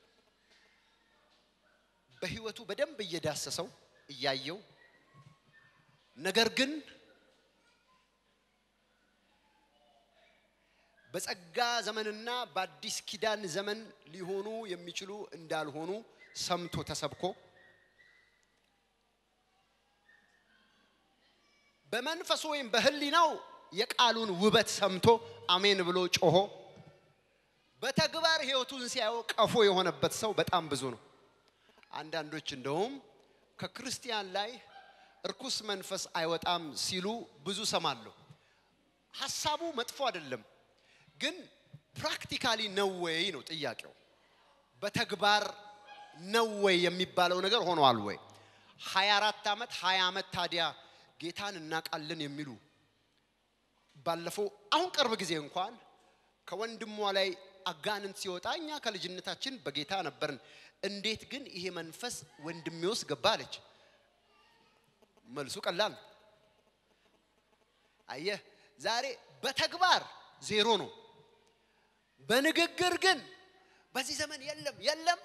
በህይወቱ በደንብ እየዳሰሰው እያየው ነገር ግን በጸጋ ዘመንና በአዲስ ኪዳን ዘመን ሊሆኑ የሚችሉ እንዳልሆኑ ሰምቶ ተሰብኮ በመንፈሱ ወይም በህሊናው የቃሉን ውበት ሰምቶ አሜን ብሎ ጮሆ በተግባር ህይወቱን ሲያየው ቀፎ የሆነበት ሰው በጣም ብዙ ነው። አንዳንዶች እንደውም ከክርስቲያን ላይ እርኩስ መንፈስ አይወጣም ሲሉ ብዙ ሰማለሁ። ሀሳቡ መጥፎ አይደለም፣ ግን ፕራክቲካሊ ነው ወይ ነው ጥያቄው። በተግባር ነው ወይ የሚባለው ነገር ሆኗል ወይ? 24 ዓመት 20 ዓመት ታዲያ ጌታን እናውቃለን የሚሉ ባለፈው አሁን ቅርብ ጊዜ እንኳን ከወንድሟ ላይ አጋንንት ሲወጣ እኛ ከልጅነታችን በጌታ ነበርን፣ እንዴት ግን ይሄ መንፈስ ወንድሜ ውስጥ ገባ አለች። መልሱ ቀላል ነው። አየህ፣ ዛሬ በተግባር ዜሮ ነው። በንግግር ግን በዚህ ዘመን የለም የለም።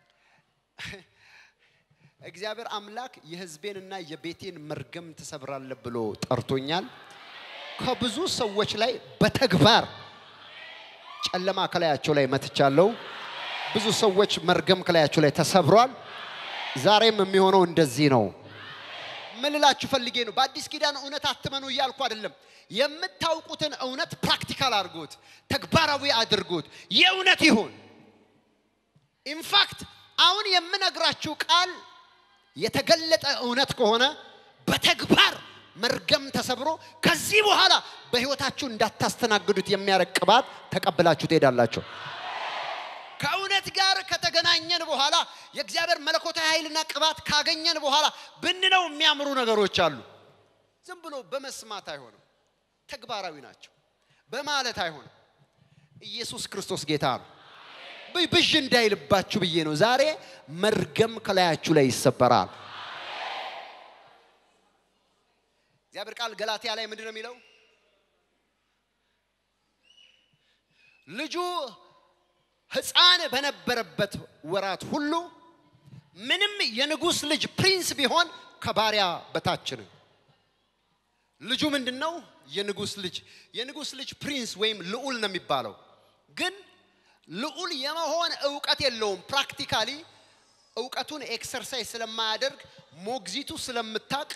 እግዚአብሔር አምላክ የሕዝቤንና የቤቴን መርገም ትሰብራለህ ብሎ ጠርቶኛል። ከብዙ ሰዎች ላይ በተግባር ጨለማ ከላያቸው ላይ መትቻለሁ። ብዙ ሰዎች መርገም ከላያቸው ላይ ተሰብሯል። ዛሬም የሚሆነው እንደዚህ ነው። ምን ልላችሁ ፈልጌ ነው፣ በአዲስ ኪዳን እውነት አትመኑ እያልኩ አይደለም። የምታውቁትን እውነት ፕራክቲካል አድርጉት፣ ተግባራዊ አድርጉት፣ የእውነት ይሁን። ኢንፋክት አሁን የምነግራችሁ ቃል የተገለጠ እውነት ከሆነ በተግባር መርገም ተሰብሮ ከዚህ በኋላ በህይወታችሁ እንዳታስተናግዱት የሚያረግ ቅባት ተቀብላችሁ ትሄዳላችሁ። ከእውነት ጋር ከተገናኘን በኋላ የእግዚአብሔር መለኮታዊ ኃይልና ቅባት ካገኘን በኋላ ብንለው የሚያምሩ ነገሮች አሉ። ዝም ብሎ በመስማት አይሆንም፣ ተግባራዊ ናቸው። በማለት አይሆንም። ኢየሱስ ክርስቶስ ጌታ ነው። ብዥ እንዳይልባችሁ ብዬ ነው። ዛሬ መርገም ከላያችሁ ላይ ይሰበራል። እግዚአብሔር ቃል ገላትያ ላይ ምንድን ነው የሚለው? ልጁ ሕፃን በነበረበት ወራት ሁሉ ምንም የንጉሥ ልጅ ፕሪንስ ቢሆን ከባሪያ በታች ነው። ልጁ ምንድን ነው? የንጉሥ ልጅ። የንጉሥ ልጅ ፕሪንስ ወይም ልዑል ነው የሚባለው። ግን ልዑል የመሆን እውቀት የለውም። ፕራክቲካሊ እውቀቱን ኤክሰርሳይዝ ስለማያደርግ ሞግዚቱ ስለምታቅ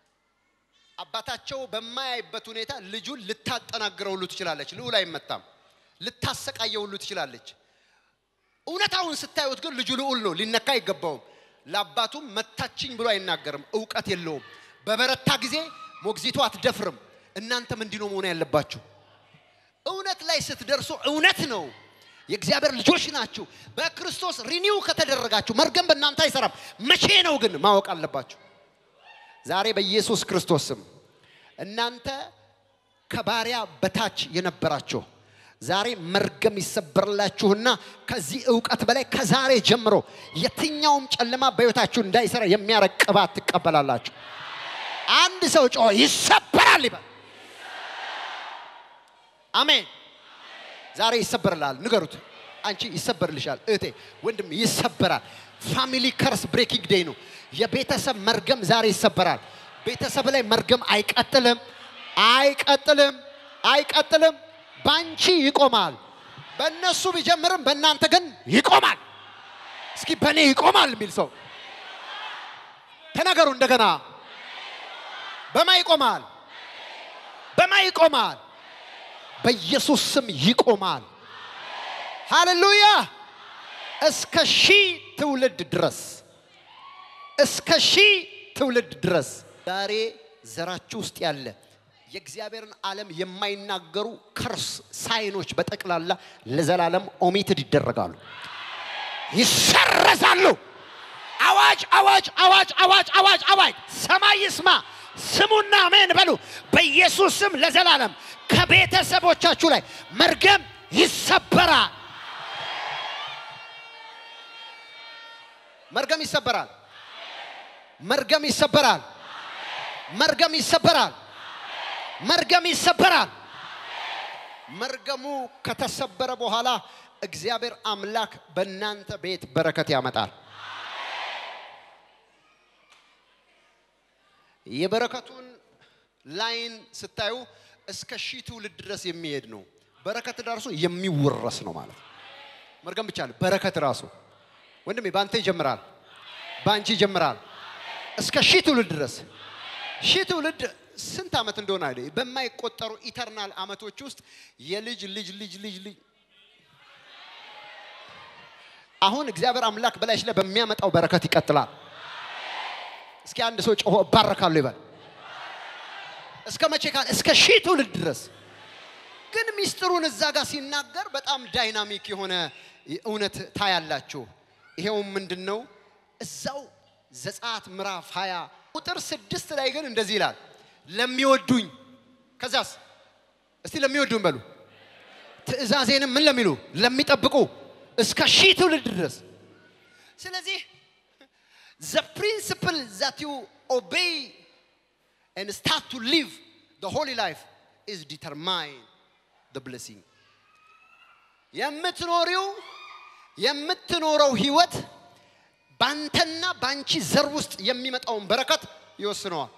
አባታቸው በማያይበት ሁኔታ ልጁን ልታጠናግረው ሁሉ ትችላለች። ልዑል አይመታም። ልታሰቃየው ሁሉ ትችላለች። እውነታውን ስታዩት ግን ልጁ ልዑል ነው፣ ሊነካ አይገባውም። ለአባቱም መታችኝ ብሎ አይናገርም። እውቀት የለውም። በበረታ ጊዜ ሞግዚቱ አትደፍርም። እናንተም እንዲህ ነው መሆን ያለባችሁ። እውነት ላይ ስትደርሱ እውነት ነው የእግዚአብሔር ልጆች ናችሁ። በክርስቶስ ሪኒው ከተደረጋችሁ መርገም በእናንተ አይሰራም። መቼ ነው ግን ማወቅ አለባችሁ። ዛሬ በኢየሱስ ክርስቶስ ስም እናንተ ከባሪያ በታች የነበራችሁ ዛሬ መርገም ይሰበርላችሁና ከዚህ እውቀት በላይ ከዛሬ ጀምሮ የትኛውም ጨለማ በሕይወታችሁ እንዳይሰራ የሚያረግ ቅባት ትቀበላላችሁ። አንድ ሰው ጮሆ ይሰበራል ይበል። አሜን። ዛሬ ይሰበርላል። ንገሩት። አንቺ ይሰበርልሻል። እህቴ፣ ወንድም ይሰበራል። ፋሚሊ ከርስ ብሬኪንግ ዴይ ነው። የቤተሰብ መርገም ዛሬ ይሰበራል። ቤተሰብ ላይ መርገም አይቀጥልም፣ አይቀጥልም፣ አይቀጥልም። ባንቺ ይቆማል። በእነሱ ቢጀምርም በእናንተ ግን ይቆማል። እስኪ በእኔ ይቆማል የሚል ሰው ተናገሩ እንደገና። በማ ይቆማል? በማ ይቆማል? በኢየሱስ ስም ይቆማል። ሃሌሉያ! እስከ ሺህ ትውልድ ድረስ እስከ ሺህ ትውልድ ድረስ ዛሬ ዘራችሁ ውስጥ ያለ የእግዚአብሔርን ዓለም የማይናገሩ ከርስ ሳይኖች በጠቅላላ ለዘላለም ኦሚትድ ይደረጋሉ፣ ይሰረዛሉ። አዋጅ አዋጅ አዋጅ አዋጅ አዋጅ አዋጅ! ሰማይ ይስማ፣ ስሙና አሜን በሉ። በኢየሱስ ስም ለዘላለም ከቤተሰቦቻችሁ ላይ መርገም ይሰበራል። መርገም ይሰበራል። መርገም ይሰበራል። መርገም ይሰበራል። መርገም ይሰበራል። መርገሙ ከተሰበረ በኋላ እግዚአብሔር አምላክ በእናንተ ቤት በረከት ያመጣል። የበረከቱን ላይን ስታዩ እስከ ሺህ ትውልድ ድረስ የሚሄድ ነው። በረከት ራሱ የሚወረስ ነው ማለት ነው። መርገም ብቻ ነው። በረከት ራሱ ወንድሜ በአንተ ይጀምራል፣ በአንቺ ይጀምራል። እስከ ሺህ ትውልድ ድረስ ሺህ ትውልድ ስንት ዓመት እንደሆነ አይደ በማይቆጠሩ ኢተርናል ዓመቶች ውስጥ የልጅ ልጅ ልጅ ልጅ ልጅ አሁን እግዚአብሔር አምላክ በላይሽ ላይ በሚያመጣው በረከት ይቀጥላል። እስኪ አንድ ሰው ጮሆ እባረካለሁ ይበል። እስከ መቼ ካል እስከ ሺህ ትውልድ ድረስ ግን ሚስጥሩን እዛ ጋር ሲናገር በጣም ዳይናሚክ የሆነ እውነት ታያላችሁ። ይሄውም ምንድን ነው? እዛው ዘጸአት ምዕራፍ 20 ቁጥር ስድስት ላይ ግን እንደዚህ ይላል ለሚወዱኝ ከዛስ እስቲ ለሚወዱኝ በሉ ትእዛዜንም ምን ለሚሉ ለሚጠብቁ እስከ ሺህ ትውልድ ድረስ ስለዚህ the principle that you obey and start to live the holy life is determine the blessing የምትኖሪው የምትኖረው ህይወት ባንተና ባንቺ ዘር ውስጥ የሚመጣውን በረከት ይወስነዋል።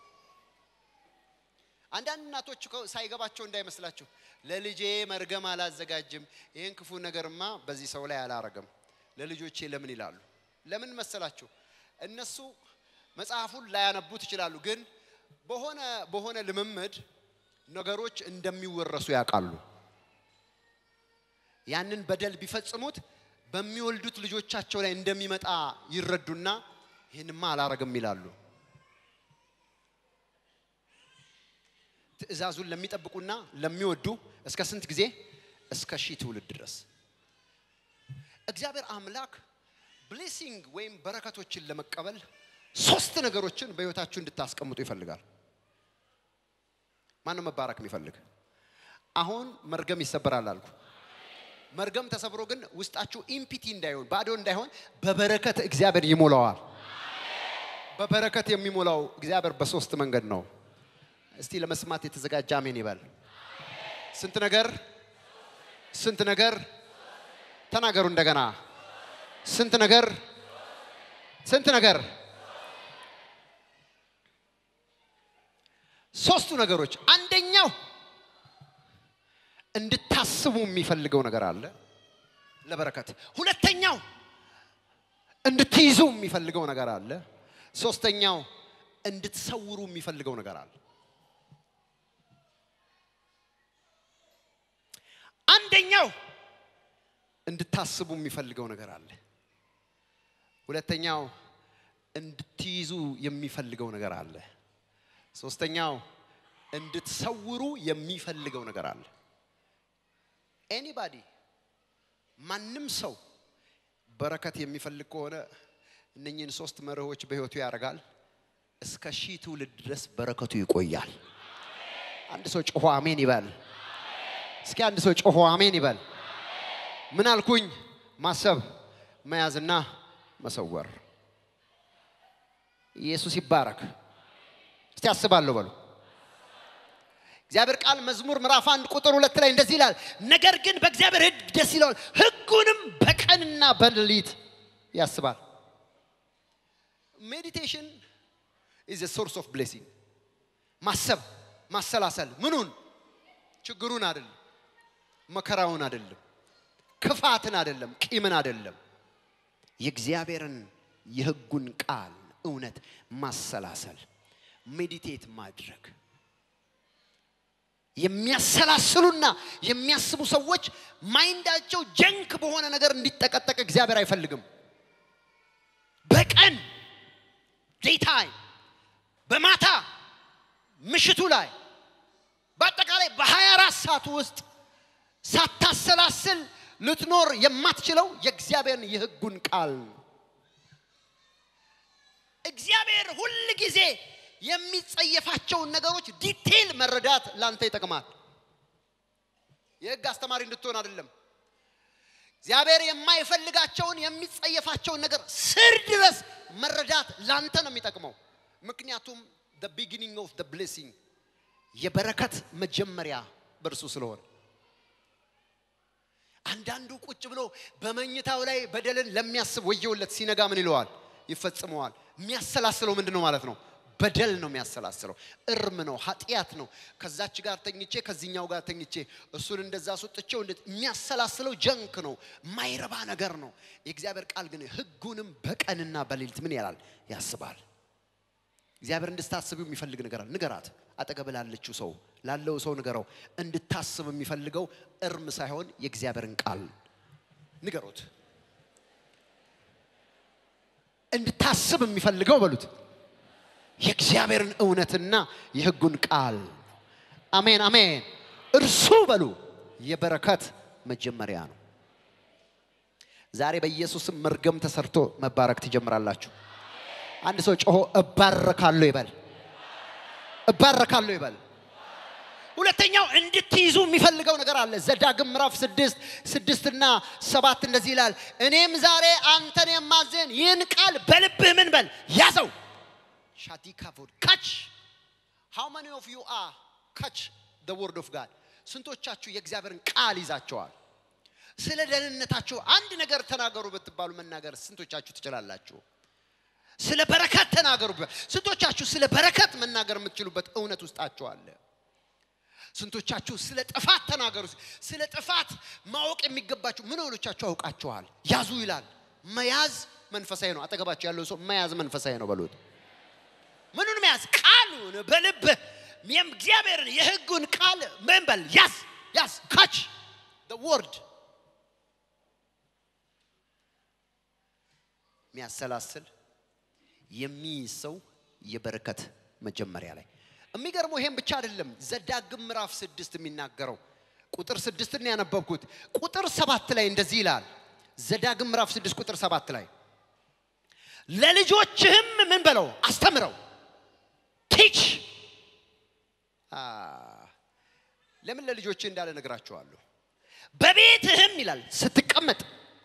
አንዳንድ እናቶች እኮ ሳይገባቸው እንዳይመስላችሁ ለልጄ መርገም አላዘጋጅም፣ ይህን ክፉ ነገርማ በዚህ ሰው ላይ አላረግም፣ ለልጆቼ ለምን ይላሉ? ለምን መሰላችሁ? እነሱ መጽሐፉን ላያነቡት ይችላሉ፣ ግን በሆነ በሆነ ልምምድ ነገሮች እንደሚወረሱ ያውቃሉ። ያንን በደል ቢፈጽሙት በሚወልዱት ልጆቻቸው ላይ እንደሚመጣ ይረዱና ይህንማ አላረግም ይላሉ። ትእዛዙን ለሚጠብቁና ለሚወዱ እስከ ስንት ጊዜ? እስከ ሺህ ትውልድ ድረስ እግዚአብሔር አምላክ ብሌሲንግ ወይም በረከቶችን ለመቀበል ሶስት ነገሮችን በህይወታችሁ እንድታስቀምጡ ይፈልጋል። ማነው መባረክ የሚፈልግ? አሁን መርገም ይሰበራል አልኩ። መርገም ተሰብሮ ግን ውስጣችሁ ኢምፒቲ እንዳይሆን ባዶ እንዳይሆን በበረከት እግዚአብሔር ይሞላዋል። በበረከት የሚሞላው እግዚአብሔር በሶስት መንገድ ነው። እስቲ ለመስማት የተዘጋጀ አሜን ይበል። ስንት ነገር ስንት ነገር ተናገሩ እንደገና። ስንት ነገር ስንት ነገር ሶስቱ ነገሮች አንደኛው እንድታስቡ የሚፈልገው ነገር አለ ለበረከት። ሁለተኛው እንድትይዙ የሚፈልገው ነገር አለ። ሶስተኛው እንድትሰውሩ የሚፈልገው ነገር አለ። አንደኛው እንድታስቡ የሚፈልገው ነገር አለ። ሁለተኛው እንድትይዙ የሚፈልገው ነገር አለ። ሶስተኛው እንድትሰውሩ የሚፈልገው ነገር አለ። ኤኒባዲ ማንም ሰው በረከት የሚፈልግ ከሆነ እነኝህን ሶስት መርሆች በህይወቱ ያደርጋል። እስከ ሺህ ትውልድ ድረስ በረከቱ ይቆያል። አንድ ሰው ጮሆ አሜን ይበል። እስኪ አንድ ሰው ጮሆ አሜን ይበል። ምን አልኩኝ? ማሰብ፣ መያዝና መሰወር። ኢየሱስ ይባረክ። እስቲ አስባለሁ በሉ። እግዚአብሔር ቃል መዝሙር ምዕራፍ አንድ ቁጥር ሁለት ላይ እንደዚህ ይላል፣ ነገር ግን በእግዚአብሔር ሕግ ደስ ይለዋል፣ ሕጉንም በቀንና በሌሊት ያስባል። ሜዲቴሽን ኢዝ ሶርስ ኦፍ ብሌሲንግ። ማሰብ ማሰላሰል፣ ምኑን ችግሩን አይደለም፣ መከራውን አይደለም፣ ክፋትን አይደለም፣ ቂምን አይደለም፣ የእግዚአብሔርን የሕጉን ቃል እውነት ማሰላሰል፣ ሜዲቴት ማድረግ የሚያሰላስሉና የሚያስቡ ሰዎች ማይንዳቸው ጀንክ በሆነ ነገር እንዲጠቀጠቅ እግዚአብሔር አይፈልግም። በቀን ዴይታይም፣ በማታ ምሽቱ ላይ በአጠቃላይ በ24 ሰዓት ውስጥ ሳታሰላስል ልትኖር የማትችለው የእግዚአብሔርን የሕጉን ቃል ነው። እግዚአብሔር ሁል ጊዜ የሚጸየፋቸውን ነገሮች ዲቴይል መረዳት ላንተ ይጠቅማል። የህግ አስተማሪ እንድትሆን አይደለም። እግዚአብሔር የማይፈልጋቸውን የሚጸየፋቸውን ነገር ስር ድረስ መረዳት ላንተ ነው የሚጠቅመው። ምክንያቱም the beginning of the blessing የበረከት መጀመሪያ በእርሱ ስለሆነ አንዳንዱ ቁጭ ብሎ በመኝታው ላይ በደልን ለሚያስብ ወየውለት፣ ሲነጋ ምን ይለዋል? ይፈጽመዋል። የሚያሰላስለው ምንድን ነው ማለት ነው? በደል ነው የሚያሰላስለው። እርም ነው፣ ኃጢአት ነው። ከዛች ጋር ተኝቼ ከዚህኛው ጋር ተኝቼ እሱን እንደዛ አስወጥቼው እንደ የሚያሰላስለው ጀንክ ነው፣ ማይረባ ነገር ነው። የእግዚአብሔር ቃል ግን ህጉንም በቀንና በሌሊት ምን ያላል? ያስባል። እግዚአብሔር እንድታስብ የሚፈልግ ነገር አለ። ንገራት። አጠገብ ላለችው ሰው ላለው ሰው ንገረው። እንድታስብ የሚፈልገው እርም ሳይሆን የእግዚአብሔርን ቃል ንገሩት። እንድታስብ የሚፈልገው በሉት የእግዚአብሔርን እውነትና የህጉን ቃል ነው። አሜን አሜን። እርሱ በሉ የበረከት መጀመሪያ ነው። ዛሬ በኢየሱስም መርገም ተሰርቶ መባረክ ትጀምራላችሁ። አንድ ሰው ጮሆ እባረካለሁ ይበል። እባረካለሁ ይበል። ሁለተኛው እንድትይዙ የሚፈልገው ነገር አለ። ዘዳግም ምዕራፍ ስድስት ስድስትና ሰባት እንደዚህ ይላል፣ እኔም ዛሬ አንተን የማዝን ይህን ቃል በልብህ ምን በል ያዘው። ሻቲካ ፎድ ካች ሃው ማኒ ኦፍ ዩ አር ካች ደ ወርድ ኦፍ ጋድ ስንቶቻችሁ የእግዚአብሔርን ቃል ይዛቸዋል? ስለ ደህንነታችሁ አንድ ነገር ተናገሩ ብትባሉ መናገር ስንቶቻችሁ ትችላላችሁ? ስለ በረከት ተናገሩ። ስንቶቻችሁ ስለ በረከት መናገር የምትችሉበት እውነት ውስጣችሁ አለ? ስንቶቻችሁ ስለ ጥፋት ተናገሩ። ስለ ጥፋት ማወቅ የሚገባችሁ ምን ሆኖቻችሁ አውቃችኋል? ያዙ ይላል። መያዝ መንፈሳዊ ነው። አጠገባችሁ ያለው ሰው መያዝ መንፈሳዊ ነው በሉት። ምኑን መያዝ? ቃሉን በልብህ የእግዚአብሔርን የሕጉን ቃል ምን በል ያዝ፣ ያዝ ካች ወርድ የሚያሰላስል የሚይዝ ሰው የበረከት መጀመሪያ ላይ የሚገርመው ይሄም ብቻ አይደለም። ዘዳግም ምዕራፍ ስድስት የሚናገረው ቁጥር ስድስትን ያነበብኩት ቁጥር ሰባት ላይ እንደዚህ ይላል። ዘዳግም ምዕራፍ ስድስት ቁጥር ሰባት ላይ ለልጆችህም ምን በለው አስተምረው ቲች ለምን ለልጆችህ እንዳለ ነግራችኋለሁ። በቤትህም ይላል ስትቀመጥ፣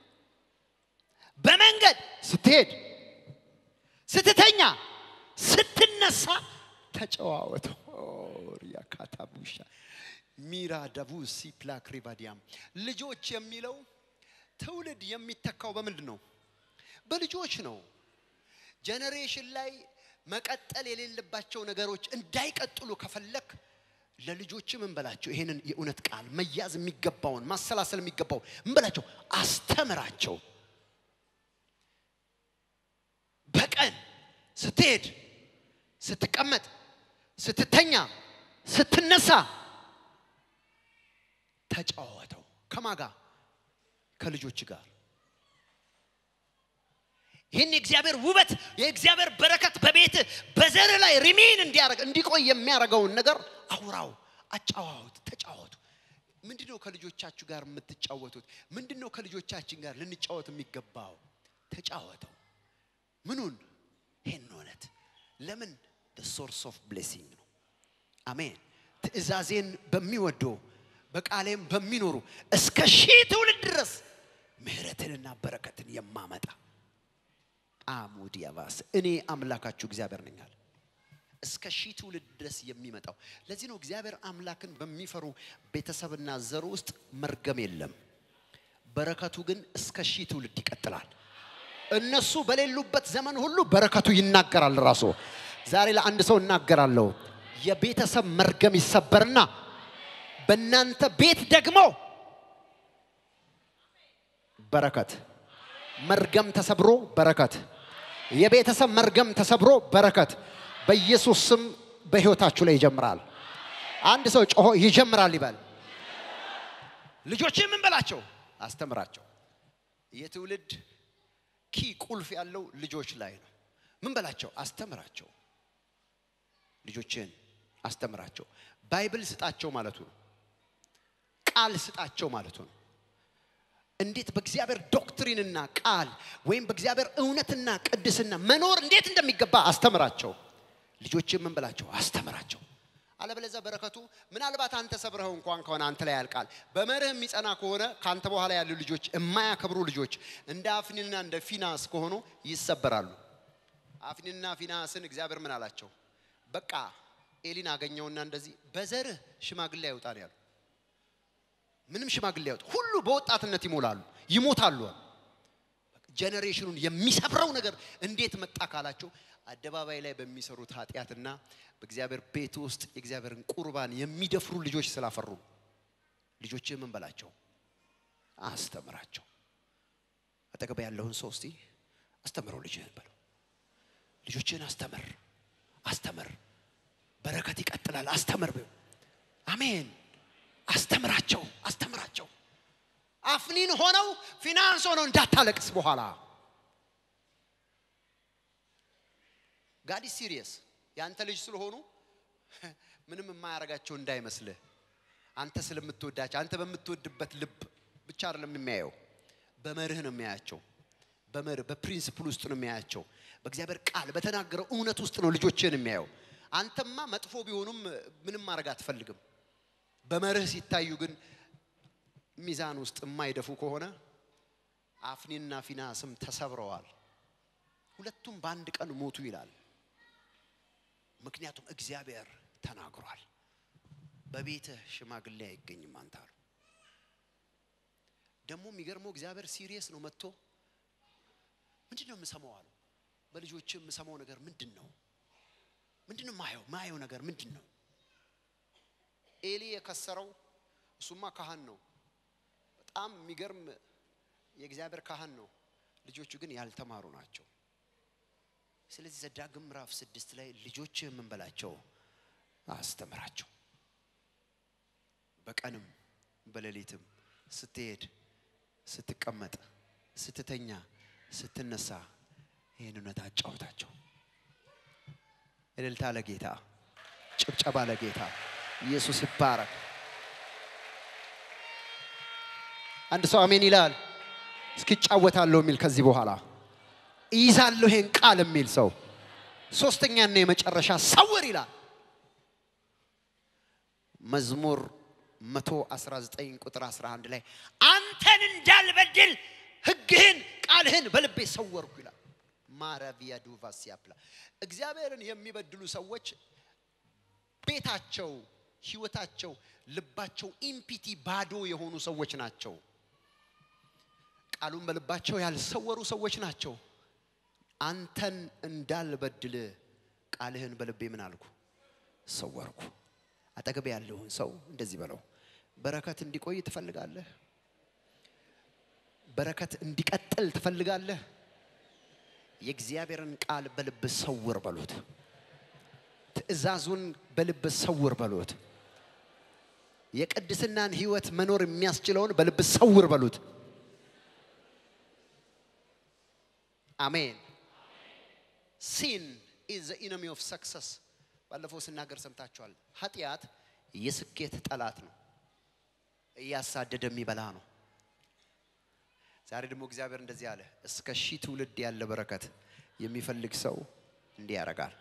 በመንገድ ስትሄድ፣ ስትተኛ፣ ስትነሳ ተጨዋወተው። ሪያካታቡሻ ሚራ ደቡ ሲፕላክ ሪባዲያም ልጆች የሚለው ትውልድ የሚተካው በምንድን ነው? በልጆች ነው። ጀነሬሽን ላይ መቀጠል የሌለባቸው ነገሮች እንዳይቀጥሉ ከፈለክ ለልጆች ምን በላቸው? ይሄንን የእውነት ቃል መያዝ የሚገባውን ማሰላሰል የሚገባው ምን በላቸው? አስተምራቸው። በቀን ስትሄድ፣ ስትቀመጥ፣ ስትተኛ፣ ስትነሳ ተጫወተው። ከማጋ ከልጆች ጋር ይህን የእግዚአብሔር ውበት የእግዚአብሔር በረከት በቤት በዘር ላይ ሪሜን እንዲያደርግ እንዲቆይ የሚያደርገውን ነገር አውራው፣ አጫዋወት፣ ተጫወቱ። ምንድን ነው ከልጆቻችሁ ጋር የምትጫወቱት? ምንድን ነው ከልጆቻችን ጋር ልንጫወት የሚገባው? ተጫወተው። ምኑን? ይህን እውነት። ለምን? ሶርስ ኦፍ ብሌሲንግ ነው። አሜን። ትእዛዜን በሚወዱ በቃሌም በሚኖሩ እስከ ሺህ ትውልድ ድረስ ምሕረትንና በረከትን የማመጣ አሙድ ያባስ እኔ አምላካችሁ እግዚአብሔር ነኝ አለ። እስከ ሺህ ትውልድ ድረስ የሚመጣው ለዚህ ነው። እግዚአብሔር አምላክን በሚፈሩ ቤተሰብና ዘር ውስጥ መርገም የለም። በረከቱ ግን እስከ ሺህ ትውልድ ይቀጥላል። እነሱ በሌሉበት ዘመን ሁሉ በረከቱ ይናገራል። ራሱ ዛሬ ለአንድ ሰው እናገራለሁ። የቤተሰብ መርገም ይሰበርና በእናንተ ቤት ደግሞ በረከት መርገም ተሰብሮ በረከት የቤተሰብ መርገም ተሰብሮ በረከት በኢየሱስ ስም በሕይወታችሁ ላይ ይጀምራል። አንድ ሰው ጮሆ ይጀምራል ይበል። ልጆች ምን በላቸው? አስተምራቸው። የትውልድ ኪ ቁልፍ ያለው ልጆች ላይ ነው። ምን በላቸው? አስተምራቸው። ልጆችን አስተምራቸው። ባይብል ስጣቸው ማለቱ ነው። ቃል ስጣቸው ማለቱ ነው። እንዴት በእግዚአብሔር ዶክትሪንና ቃል ወይም በእግዚአብሔር እውነትና ቅድስና መኖር እንዴት እንደሚገባ አስተምራቸው። ልጆችን ምን በላቸው? አስተምራቸው። አለበለዚያ በረከቱ ምናልባት አንተ ሰብረኸው እንኳን ከሆነ አንተ ላይ ያልቃል። በመርህ የሚጸና ከሆነ ከአንተ በኋላ ያሉ ልጆች የማያከብሩ ልጆች እንደ አፍኒንና እንደ ፊናስ ከሆኑ ይሰበራሉ። አፍኒንና ፊናስን እግዚአብሔር ምን አላቸው? በቃ ኤሊን አገኘውና እንደዚህ በዘርህ ሽማግሌ አይውጣ ነው ያሉ። ምንም ሽማግሌ አይወጡ፣ ሁሉ በወጣትነት ይሞላሉ፣ ይሞታሉ። ጀኔሬሽኑን የሚሰብረው ነገር እንዴት መጣ ካላቸው አደባባይ ላይ በሚሰሩት ኃጢአትና በእግዚአብሔር ቤት ውስጥ የእግዚአብሔርን ቁርባን የሚደፍሩ ልጆች ስላፈሩ ነው። ልጆች ምን በላቸው? አስተምራቸው። አጠገብ ያለውን ሰው እስቲ አስተምረው ልጅህን በለው። ልጆችህን አስተምር፣ አስተምር። በረከት ይቀጥላል። አስተምር። አሜን። አስተምራቸው፣ አስተምራቸው። አፍኒን ሆነው ፊናንስ ሆነው እንዳታለቅስ በኋላ ጋዲ ሲሪየስ የአንተ ልጅ ስለሆኑ ምንም የማያረጋቸው እንዳይመስልህ። አንተ ስለምትወዳቸው አንተ በምትወድበት ልብ ብቻ አይደለም የሚያየው፣ በመርህ ነው የሚያያቸው። በመርህ በፕሪንስፕል ውስጥ ነው የሚያያቸው። በእግዚአብሔር ቃል በተናገረው እውነት ውስጥ ነው ልጆችን የሚያየው። አንተማ መጥፎ ቢሆኑም ምንም ማድረግ አትፈልግም። በመርህ ሲታዩ ግን ሚዛን ውስጥ የማይደፉ ከሆነ አፍኒንና ፊናስም ተሰብረዋል። ሁለቱም በአንድ ቀን ሞቱ ይላል። ምክንያቱም እግዚአብሔር ተናግሯል። በቤትህ ሽማግሌ አይገኝም አንተ አሉ። ደግሞ የሚገርመው እግዚአብሔር ሲሪየስ ነው። መጥቶ ምንድን ነው የምሰማው አሉ። በልጆች የምሰማው ነገር ምንድን ነው? ምንድን ነው ማየው ማየው ነገር ምንድን ነው? ኤሊ የከሰረው እሱማ ካህን ነው። በጣም የሚገርም የእግዚአብሔር ካህን ነው። ልጆቹ ግን ያልተማሩ ናቸው። ስለዚህ ዘዳግም ምዕራፍ ስድስት ላይ ልጆች የምንበላቸው አስተምራቸው። በቀንም በሌሊትም ስትሄድ፣ ስትቀመጥ፣ ስትተኛ፣ ስትነሳ ይህን እውነት አጫውታቸው። እልልታ ለጌታ፣ ጭብጨባ ለጌታ። ኢየሱስ ይባረክ። አንድ ሰው አሜን ይላል። እስኪጫወታለሁ የሚል ከዚህ በኋላ ይዛለሁ ይሄን ቃል የሚል ሰው ሶስተኛና የመጨረሻ ሰውር ይላል። መዝሙር 119 ቁጥር 11 ላይ አንተን እንዳልበድል ሕግህን ቃልህን በልቤ ሰወርኩ ይላል። ማራቪያ ዱቫስ ያፕላ እግዚአብሔርን የሚበድሉ ሰዎች ቤታቸው፣ ህይወታቸው፣ ልባቸው ኢምፒቲ ባዶ የሆኑ ሰዎች ናቸው። ቃሉን በልባቸው ያልሰወሩ ሰዎች ናቸው። አንተን እንዳልበድል ቃልህን በልቤ ምን አልኩ ሰወርኩ። አጠገብ ያለውን ሰው እንደዚህ በለው፣ በረከት እንዲቆይ ትፈልጋለህ? በረከት እንዲቀጥል ትፈልጋለህ? የእግዚአብሔርን ቃል በልብ ሰውር በሉት። ትእዛዙን በልብ ሰውር በሉት። የቅድስናን ህይወት መኖር የሚያስችለውን በልብ ሰውር በሉት። አሜን። ሲን ኢዝ ዘ ኢነሚ ኦፍ ሰክሰስ። ባለፈው ስናገር ሰምታችኋል። ኃጢአት የስኬት ጠላት ነው፣ እያሳደደ የሚበላ ነው። ዛሬ ደግሞ እግዚአብሔር እንደዚህ አለ፣ እስከ ሺህ ትውልድ ያለ በረከት የሚፈልግ ሰው እንዲህ ያደርጋል።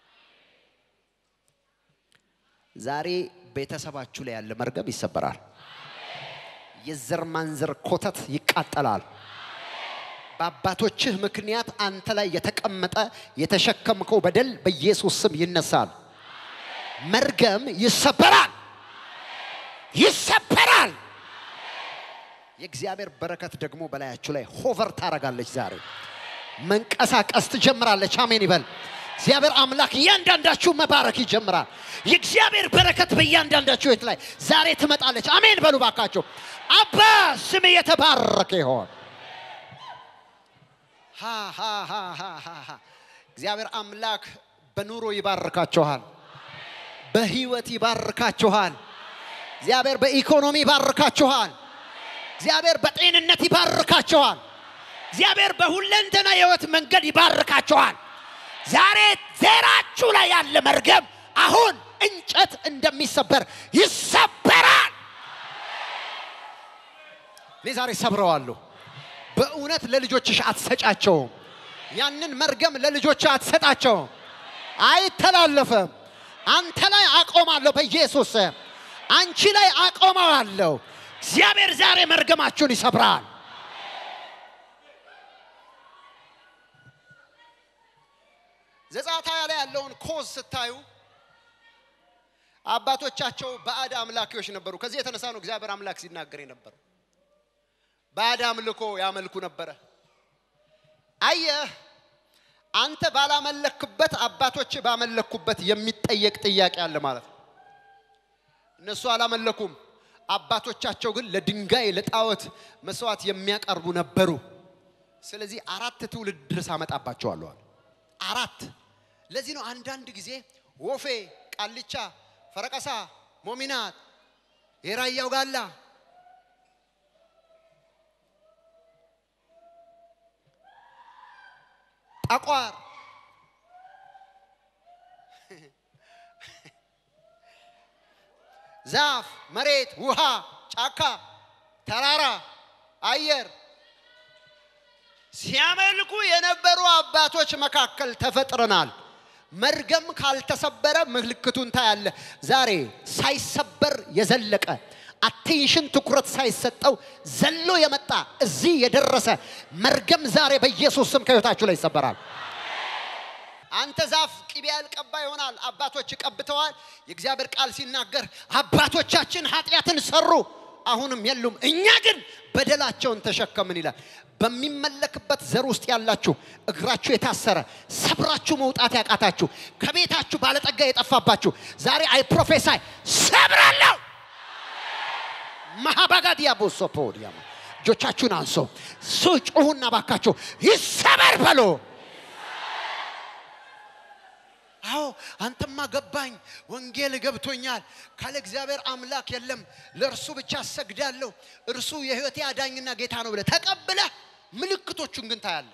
ዛሬ ቤተሰባችሁ ላይ ያለ መርገም ይሰበራል። የዘር ማንዘር ኮተት ይቃጠላል። በአባቶችህ ምክንያት አንተ ላይ የተቀመጠ የተሸከምከው በደል በኢየሱስ ስም ይነሳል። መርገም ይሰበራል፣ ይሰበራል። የእግዚአብሔር በረከት ደግሞ በላያችሁ ላይ ሆቨር ታረጋለች። ዛሬ መንቀሳቀስ ትጀምራለች። አሜን ይበል። እግዚአብሔር አምላክ እያንዳንዳችሁ መባረክ ይጀምራል። የእግዚአብሔር በረከት በእያንዳንዳችሁ ህይወት ላይ ዛሬ ትመጣለች። አሜን በሉ ባካችሁ። አባ ስም የተባረከ ይሆን። ሃ ሃ ሃ ሃ ሃ ሃ። እግዚአብሔር አምላክ በኑሮ ይባርካችኋል፣ በህይወት ይባርካችኋል። እግዚአብሔር በኢኮኖሚ ይባርካችኋል። እግዚአብሔር በጤንነት ይባርካችኋል። እግዚአብሔር በሁለንተና የህይወት መንገድ ይባርካችኋል። ዛሬ ዘራችሁ ላይ ያለ መርገም አሁን እንጨት እንደሚሰበር ይሰበራል። እኔ ዛሬ ሰብረዋለሁ። በእውነት ለልጆችሽ አትሰጫቸውም። ያንን መርገም ለልጆች አትሰጣቸውም። አይተላለፍም። አንተ ላይ አቆማለሁ በኢየሱስ ስም። አንቺ ላይ አቆመዋለሁ። እግዚአብሔር ዛሬ መርገማችሁን ይሰብራል። ዘጸአት ሃያ ላይ ያለውን ኮዝ ስታዩ አባቶቻቸው ባዕድ አምላኪዎች ነበሩ። ከዚህ የተነሳ ነው እግዚአብሔር አምላክ ሲናገር የነበረው። ባዕድ አምልኮ ያመልኩ ነበረ። አየህ፣ አንተ ባላመለክበት አባቶች ባመለኩበት የሚጠየቅ ጥያቄ አለ ማለት ነው። እነሱ አላመለኩም። አባቶቻቸው ግን ለድንጋይ ለጣዖት መስዋዕት የሚያቀርቡ ነበሩ። ስለዚህ አራት ትውልድ ድረስ አመጣባቸዋለሁ አለ። አራት ለዚህ ነው አንዳንድ ጊዜ ወፌ፣ ቃልቻ፣ ፈረቀሳ፣ ሞሚናት፣ የራያው ጋላ ጠቋር ዛፍ፣ መሬት፣ ውሃ፣ ጫካ፣ ተራራ፣ አየር ሲያመልኩ የነበሩ አባቶች መካከል ተፈጥረናል። መርገም ካልተሰበረ ምልክቱን ታያለ። ዛሬ ሳይሰበር የዘለቀ አቴንሽን ትኩረት ሳይሰጠው ዘሎ የመጣ እዚህ የደረሰ መርገም ዛሬ በኢየሱስ ስም ከህይወታችሁ ላይ ይሰበራል። አንተ ዛፍ ቅቤ ያልቀባ ይሆናል። አባቶች ቀብተዋል። የእግዚአብሔር ቃል ሲናገር አባቶቻችን ኃጢአትን ሰሩ፣ አሁንም የሉም፣ እኛ ግን በደላቸውን ተሸከምን ይላል። በሚመለክበት ዘር ውስጥ ያላችሁ እግራችሁ የታሰረ ሰብራችሁ መውጣት ያቃታችሁ ከቤታችሁ ባለጠጋ የጠፋባችሁ ዛሬ አይ ፕሮፌሳይ ሰብራለሁ። ማሃባጋዲያ ቦሶፖዲያ እጆቻችሁን አንሶ ሱ ጩሁና ባካችሁ ይሰበር በሎ አዎ አንተማ ገባኝ፣ ወንጌል ገብቶኛል። ካለ እግዚአብሔር አምላክ የለም፣ ለእርሱ ብቻ እሰግዳለሁ፣ እርሱ የህይወቴ አዳኝና ጌታ ነው ብለህ ተቀብለህ ምልክቶቹን ግን ታያለህ።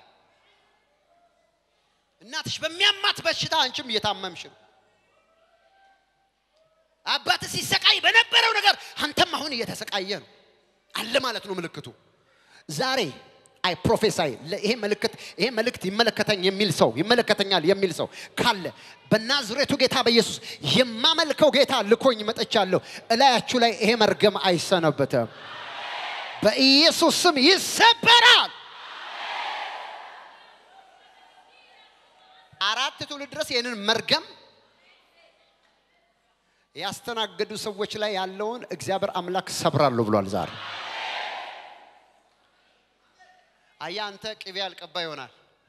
እናትሽ በሚያማት በሽታ አንቺም እየታመምሽ ነው። አባት ሲሰቃይ በነበረው ነገር አንተም አሁን እየተሰቃየ ነው አለ ማለት ነው ምልክቱ ዛሬ አይ ፕሮፌሳይ ይሄ ምልክት ይሄ መልእክት ይመለከተኝ የሚል ሰው ይመለከተኛል የሚል ሰው ካለ በናዝሬቱ ጌታ በኢየሱስ የማመልከው ጌታ ልኮኝ መጥቻለሁ። እላያችሁ ላይ ይሄ መርገም አይሰነበትም። በኢየሱስ ስም ይሰበራል። አራት ትውልድ ድረስ ይህንን መርገም ያስተናገዱ ሰዎች ላይ ያለውን እግዚአብሔር አምላክ ሰብራለሁ ብሏል ዛሬ አያ አንተ ቅቤ ያልቀባ ይሆናል።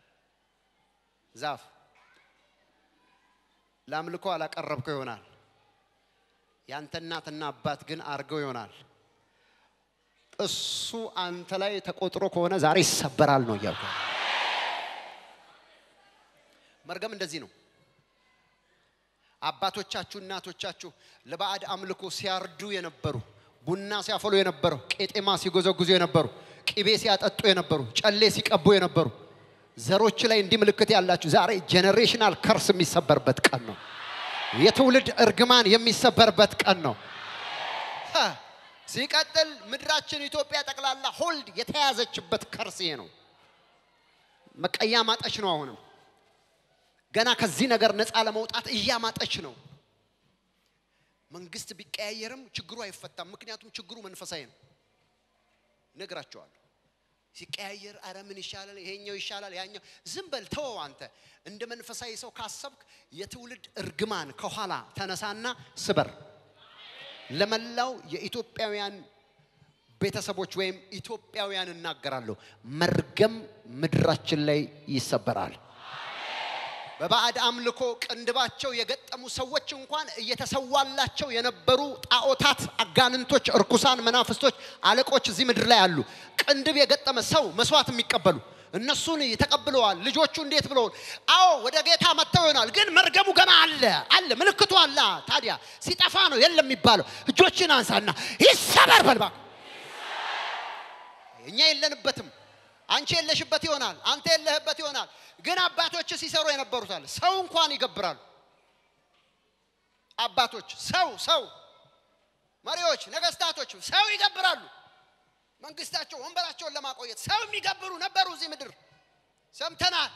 ዛፍ ለአምልኮ አላቀረብከው ይሆናል። ያንተ እናትና አባት ግን አርገው ይሆናል። እሱ አንተ ላይ ተቆጥሮ ከሆነ ዛሬ ይሰበራል ነው እያልኩ። መርገም እንደዚህ ነው። አባቶቻችሁ እናቶቻችሁ ለባዕድ አምልኮ ሲያርዱ የነበሩ ቡና ሲያፈሉ የነበሩ ቄጤማ ሲጎዘጉዙ የነበሩ ቅቤ ሲያጠጡ የነበሩ ጨሌ ሲቀቡ የነበሩ ዘሮች ላይ እንዲህ ምልክት ያላችሁ ዛሬ ጄኔሬሽናል ከርስ የሚሰበርበት ቀን ነው። የትውልድ እርግማን የሚሰበርበት ቀን ነው። ሀ፣ ሲቀጥል ምድራችን ኢትዮጵያ ጠቅላላ ሆልድ የተያዘችበት ከርስ ይሄ ነው። መቀያ ማጠች ነው። አሁንም ገና ከዚህ ነገር ነፃ ለመውጣት እያማጠች ነው። መንግስት ቢቀያየርም ችግሩ አይፈታም። ምክንያቱም ችግሩ መንፈሳዊ ነው። ነግራቸዋለሁ። ሲቀያየር አረ ምን ይሻላል፣ ይሄኛው ይሻላል፣ ያኛው ዝም በል ተወው። አንተ እንደ መንፈሳዊ ሰው ካሰብክ የትውልድ እርግማን ከኋላ ተነሳና ስበር። ለመላው የኢትዮጵያውያን ቤተሰቦች ወይም ኢትዮጵያውያን እናገራለሁ፣ መርገም ምድራችን ላይ ይሰበራል። በባዕድ አምልኮ ቅንድባቸው የገጠሙ ሰዎች እንኳን እየተሰዋላቸው የነበሩ ጣዖታት፣ አጋንንቶች፣ እርኩሳን መናፍስቶች፣ አለቆች እዚህ ምድር ላይ አሉ። ቅንድብ የገጠመ ሰው መስዋዕት የሚቀበሉ እነሱን ተቀብለዋል። ልጆቹ እንዴት ብለውን? አዎ ወደ ጌታ መጥተው ይሆናል፣ ግን መርገሙ ገና አለ አለ፣ ምልክቱ አለ። ታዲያ ሲጠፋ ነው የለም የሚባለው። እጆችን አንሳና ይሰበር በልባ እኛ የለንበትም። አንቺ የለሽበት ይሆናል፣ አንተ የለህበት ይሆናል። ግን አባቶች ሲሰሩ የነበሩታል። ሰው እንኳን ይገብራሉ። አባቶች ሰው ሰው መሪዎች፣ ነገስታቶች ሰው ይገብራሉ። መንግስታቸው ወንበራቸውን ለማቆየት ሰው የሚገብሩ ነበሩ እዚህ ምድር ሰምተናል።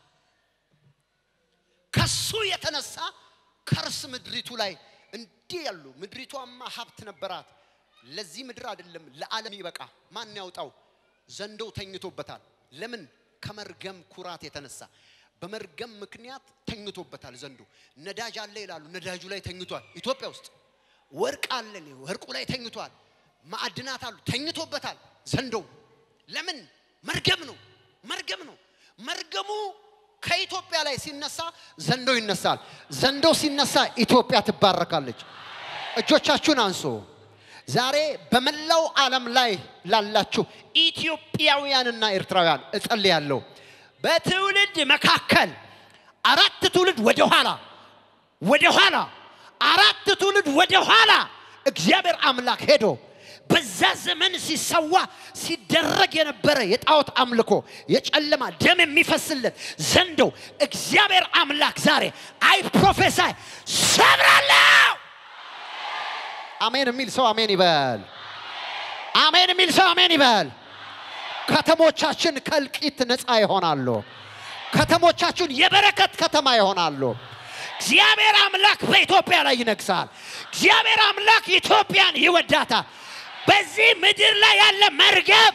ከሱ የተነሳ ከርስ ምድሪቱ ላይ እንዲህ ያሉ ምድሪቷማ ሀብት ነበራት። ለዚህ ምድር አይደለም ለዓለም ይበቃ ማን ያውጣው? ዘንዶው ተኝቶበታል። ለምን? ከመርገም ኩራት የተነሳ በመርገም ምክንያት ተኝቶበታል። ዘንዶ ነዳጅ አለ ይላሉ፣ ነዳጁ ላይ ተኝቷል። ኢትዮጵያ ውስጥ ወርቅ አለ፣ ወርቁ ላይ ተኝቷል። ማዕድናት አሉ፣ ተኝቶበታል። ዘንዶው ለምን? መርገም ነው፣ መርገም ነው። መርገሙ ከኢትዮጵያ ላይ ሲነሳ ዘንዶ ይነሳል። ዘንዶ ሲነሳ ኢትዮጵያ ትባረካለች። እጆቻችሁን አንሶ ዛሬ በመላው ዓለም ላይ ላላችሁ ኢትዮጵያውያንና ኤርትራውያን እጸልያለሁ። በትውልድ መካከል አራት ትውልድ ወደ ኋላ ወደ ኋላ አራት ትውልድ ወደ ኋላ እግዚአብሔር አምላክ ሄዶ በዛ ዘመን ሲሰዋ ሲደረግ የነበረ የጣዖት አምልኮ የጨለማ ደም የሚፈስለት ዘንዶ እግዚአብሔር አምላክ ዛሬ አይ ፕሮፌሳይ ሰብራለሁ። አሜን የሚል ሰው አሜን ይበል። አሜን የሚል ሰው አሜን ይበል። ከተሞቻችን ከእልቂት ነፃ ይሆናሉ። ከተሞቻችን የበረከት ከተማ ይሆናሉ። እግዚአብሔር አምላክ በኢትዮጵያ ላይ ይነግሳል። እግዚአብሔር አምላክ ኢትዮጵያን ይወዳታል። በዚህ ምድር ላይ ያለ መርገም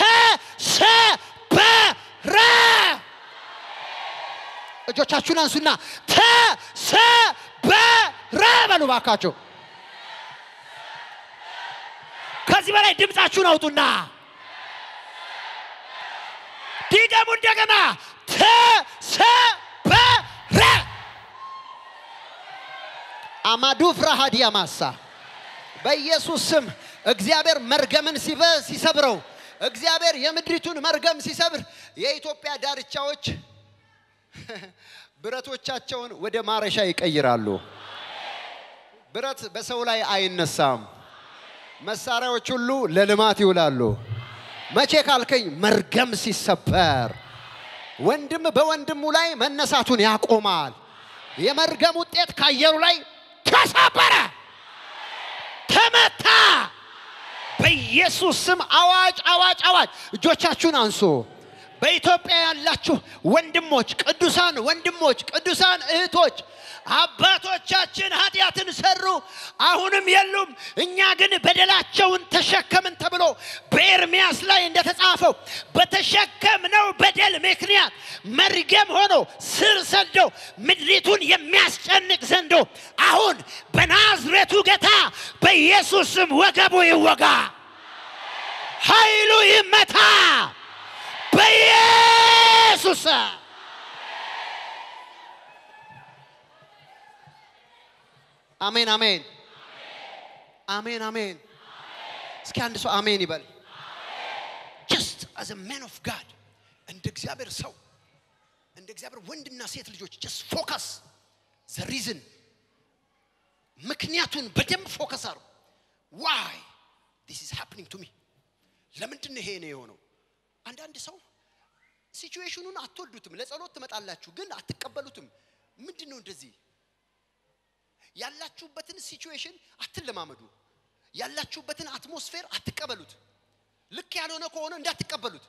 ተሰበረ። እጆቻችሁን አንሱና ተሰበረ በሉ ባካችሁ። ከዚህ በላይ ድምፃችሁን አውጡና ድገሙ እንደገና ተሰበረ። አማዱ ፍራሃዲያ ማሳ በኢየሱስ ስም እግዚአብሔር መርገምን ሲበ- ሲሰብረው እግዚአብሔር የምድሪቱን መርገም ሲሰብር የኢትዮጵያ ዳርቻዎች ብረቶቻቸውን ወደ ማረሻ ይቀይራሉ። ብረት በሰው ላይ አይነሳም። መሳሪያዎች ሁሉ ለልማት ይውላሉ። መቼ ካልከኝ መርገም ሲሰበር ወንድም በወንድሙ ላይ መነሳቱን ያቆማል። የመርገም ውጤት ከአየሩ ላይ ተሰበረ፣ ተመታ። በኢየሱስ ስም አዋጅ አዋጅ አዋጅ! እጆቻችሁን አንሱ። በኢትዮጵያ ያላችሁ ወንድሞች፣ ቅዱሳን ወንድሞች፣ ቅዱሳን እህቶች አባቶቻችን ኃጢአትን ሰሩ፣ አሁንም የሉም። እኛ ግን በደላቸውን ተሸከምን ተብሎ በኤርምያስ ላይ እንደተጻፈው በተሸከምነው በደል ምክንያት መርገም ሆኖ ስር ሰዶ ምድሪቱን የሚያስጨንቅ ዘንዶ አሁን በናዝሬቱ ጌታ በኢየሱስ ስም ወገቡ ይወጋ፣ ኃይሉ ይመታ በኢየሱስ ስም። አሜን አሜን አሜን አሜን። እስኪ አንድ ሰው አሜን ይበል። ጀስት አዝ ማን ኦፍ ጋድ እንደ እግዚአብሔር ሰው እንደ እግዚአብሔር ወንድና ሴት ልጆች ጀስት ፎከስ ዘ ሪዝን ምክንያቱን በደንብ ፎከስ አሩ ዋይ ዲስ ኢዝ ሃፕኒንግ ቱ ሚ ለምንድን ነው ይሄ ነው የሆነው? አንዳንድ ሰው ሲቹዌሽኑን አትወዱትም። ለጸሎት ትመጣላችሁ፣ ግን አትቀበሉትም። ምንድን ነው እንደዚህ ያላችሁበትን ሲቹዌሽን አትለማመዱ። ያላችሁበትን አትሞስፌር አትቀበሉት። ልክ ያልሆነ ከሆነ እንዳትቀበሉት።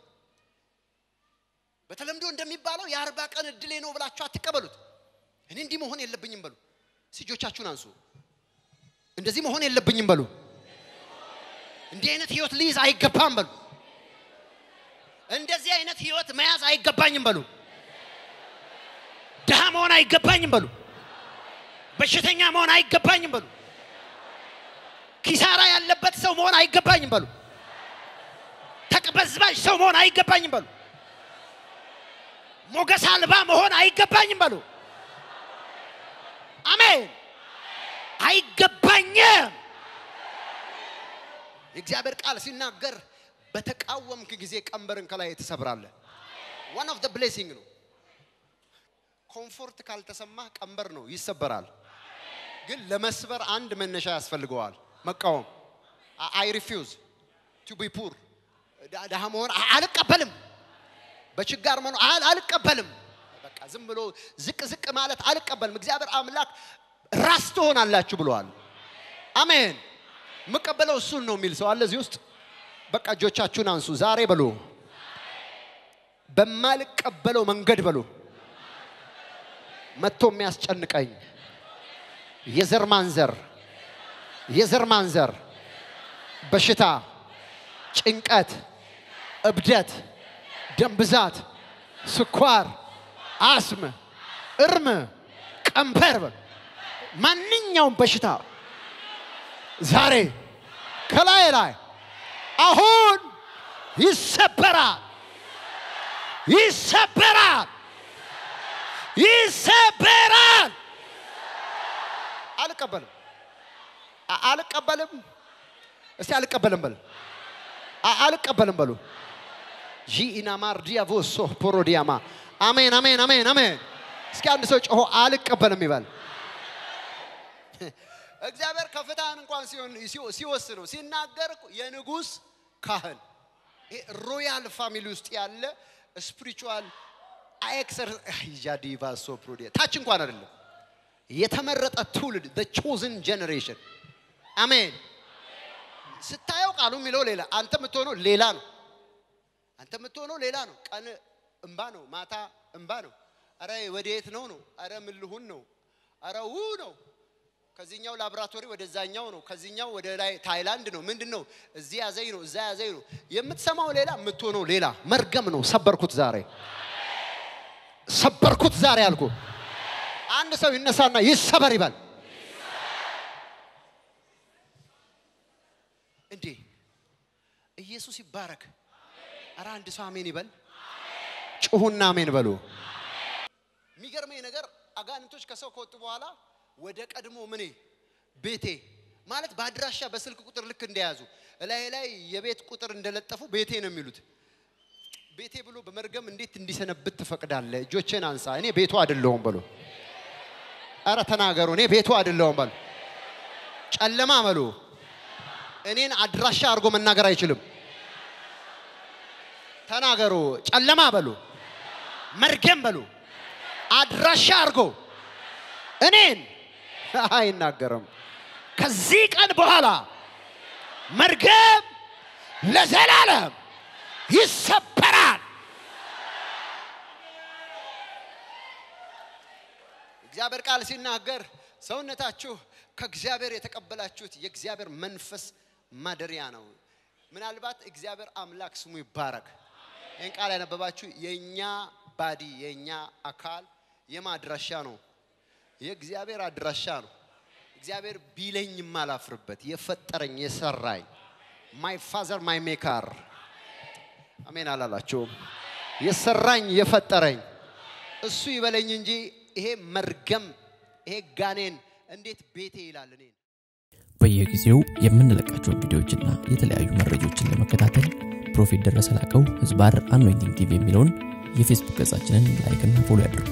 በተለምዶ እንደሚባለው የአርባ ቀን እድሌ ነው ብላችሁ አትቀበሉት። እኔ እንዲህ መሆን የለብኝም በሉ። እጆቻችሁን አንሱ። እንደዚህ መሆን የለብኝም በሉ። እንዲህ አይነት ህይወት ልይዝ አይገባም በሉ። እንደዚህ አይነት ህይወት መያዝ አይገባኝም በሉ። ድሃ መሆን አይገባኝም በሉ። በሽተኛ መሆን አይገባኝም በሉ። ኪሳራ ያለበት ሰው መሆን አይገባኝም በሉ። ተቅበዝባዥ ሰው መሆን አይገባኝም በሉ። ሞገስ አልባ መሆን አይገባኝም በሉ። አሜን። አይገባኝም። የእግዚአብሔር ቃል ሲናገር በተቃወምክ ጊዜ ቀንበርን ከላይ ትሰብራለህ። ዋን ኦፍ ብሌሲንግ ነው። ኮምፎርት ካልተሰማ ቀንበር ነው ይሰበራል። ግን ለመስበር አንድ መነሻ ያስፈልገዋል። መቃወም አይ ሪፊውዝ ቱ ቢ ፑር ድሃ መሆን አ- አልቀበልም። በችጋር መኖር አል- አልቀበልም። በቃ ዝም ብሎ ዝቅ ዝቅ ማለት አልቀበልም። እግዚአብሔር አምላክ ራስ ትሆናላችሁ ብለዋል። አሜን። የምቀበለው እሱን ነው የሚል ሰው አለ እዚህ ውስጥ። በቃ እጆቻችሁን አንሱ ዛሬ በሉ። በማልቀበለው መንገድ በሉ መጥቶ የሚያስጨንቀኝ የዘር ማንዘር የዘር ማንዘር በሽታ፣ ጭንቀት፣ እብደት፣ ደም ብዛት፣ ስኳር፣ አስም፣ እርም፣ ቀንበር በሉ ማንኛውም በሽታ ዛሬ ከላይ ላይ አሁን ይሰበራል፣ ይሰበራል፣ ይሰበራል። አልቀበልም፣ አ- አልቀበልም። እስቲ አልቀበልም በሉ፣ አ- አልቀበልም በሉ። ጂኢናማር ዲያቮሶ ፖሮዲያማ አሜን፣ አሜን፣ አሜን፣ አሜን። እስኪ አንድ ሰው ጮሆ አልቀበልም ይበል። እግዚአብሔር ከፍታህን እንኳን ሲሆን ሲወ- ሲወስነው ሲናገር እኮ የንጉሥ ካህን ይሄ ሮያል ፋሚሊ ውስጥ ያለ ስፒሪቹዋል ኤክሰር ጃዲቫ ሶፕሮዲ ታች እንኳን አይደለም የተመረጠ ትውልድ the chosen generation አሜን ስታየው ቃሉ የሚለው ሌላ አንተ የምትሆነው ሌላ ነው አንተ የምትሆነው ሌላ ነው ቀን እንባ ነው ማታ እንባ ነው አረ ወዴት ነው ነው አረ ምን ልሁን ነው አረ ው ነው ከዚህኛው ላቦራቶሪ ወደዛኛው ነው ከዚህኛው ወደ ላይ ታይላንድ ነው ምንድን ነው እዚህ ያዘኝ ነው እዛ ያዘኝ ነው የምትሰማው ሌላ የምትሆነው ሌላ መርገም ነው ሰበርኩት ዛሬ ሰበርኩት ዛሬ አልኩ አንድ ሰው ይነሳና ይሰበር ይበል እንዴ ኢየሱስ ይባረክ አረ አንድ ሰው አሜን ይበል ጩሁና አሜን በሉ የሚገርመኝ ነገር አጋንንቶች ከሰው ከወጡ በኋላ ወደ ቀድሞ ምኔ ቤቴ ማለት በአድራሻ በስልክ ቁጥር ልክ እንደያዙ እላይ ላይ የቤት ቁጥር እንደለጠፉ ቤቴ ነው የሚሉት ቤቴ ብሎ በመርገም እንዴት እንዲሰነብት ትፈቅዳለህ? እጆቼን አንሳ። እኔ ቤቱ አይደለሁም በሉ። አረ ተናገሩ። እኔ ቤቱ አይደለሁም በሉ። ጨለማ በሉ። እኔን አድራሻ አድርጎ መናገር አይችልም። ተናገሩ። ጨለማ በሉ። መርገም በሉ። አድራሻ አድርጎ እኔን አይናገርም። ከዚህ ቀን በኋላ መርገም ለዘላለም ይሰበራል። እግዚአብሔር ቃል ሲናገር ሰውነታችሁ ከእግዚአብሔር የተቀበላችሁት የእግዚአብሔር መንፈስ ማደሪያ ነው። ምናልባት እግዚአብሔር አምላክ ስሙ ይባረክ። ይህን ቃል ያነበባችሁ የእኛ ባዲ የእኛ አካል የማ አድራሻ ነው? የእግዚአብሔር አድራሻ ነው። እግዚአብሔር ቢለኝ የማላፍርበት የፈጠረኝ የሰራኝ ማይ ፋዘር ማይ ሜካር አሜን አላላችሁም? የሰራኝ የፈጠረኝ እሱ ይበለኝ እንጂ ይሄ መርገም ይሄ ጋኔን እንዴት ቤቴ ይላል እኔን በየጊዜው የምንለቃቸውን ቪዲዮዎችና የተለያዩ መረጃዎችን ለመከታተል ፕሮፌት ደረሰ ላቀው ህዝባር አኖይንቲንግ ቲቪ የሚለውን የፌስቡክ ገጻችንን ላይክና ፎሎ ያድርጉ።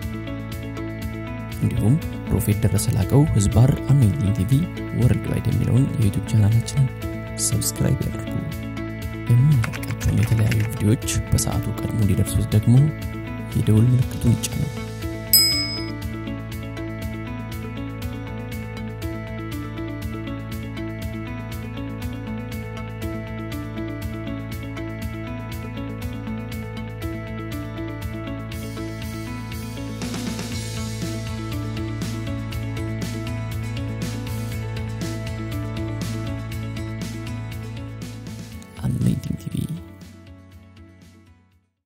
እንዲሁም ፕሮፌት ደረሰ ላቀው ህዝባር አኖይንቲንግ ቲቪ ወርልድ ዋይድ የሚለውን የዩቱብ ቻናላችንን ሰብስክራይብ ያድርጉ። የምንለቃቸውን የተለያዩ ቪዲዮዎች በሰዓቱ ቀድሞ እንዲደርሱት ደግሞ የደውል ምልክቱን ይጫኑ። አኖይንቲንግ ቲቪ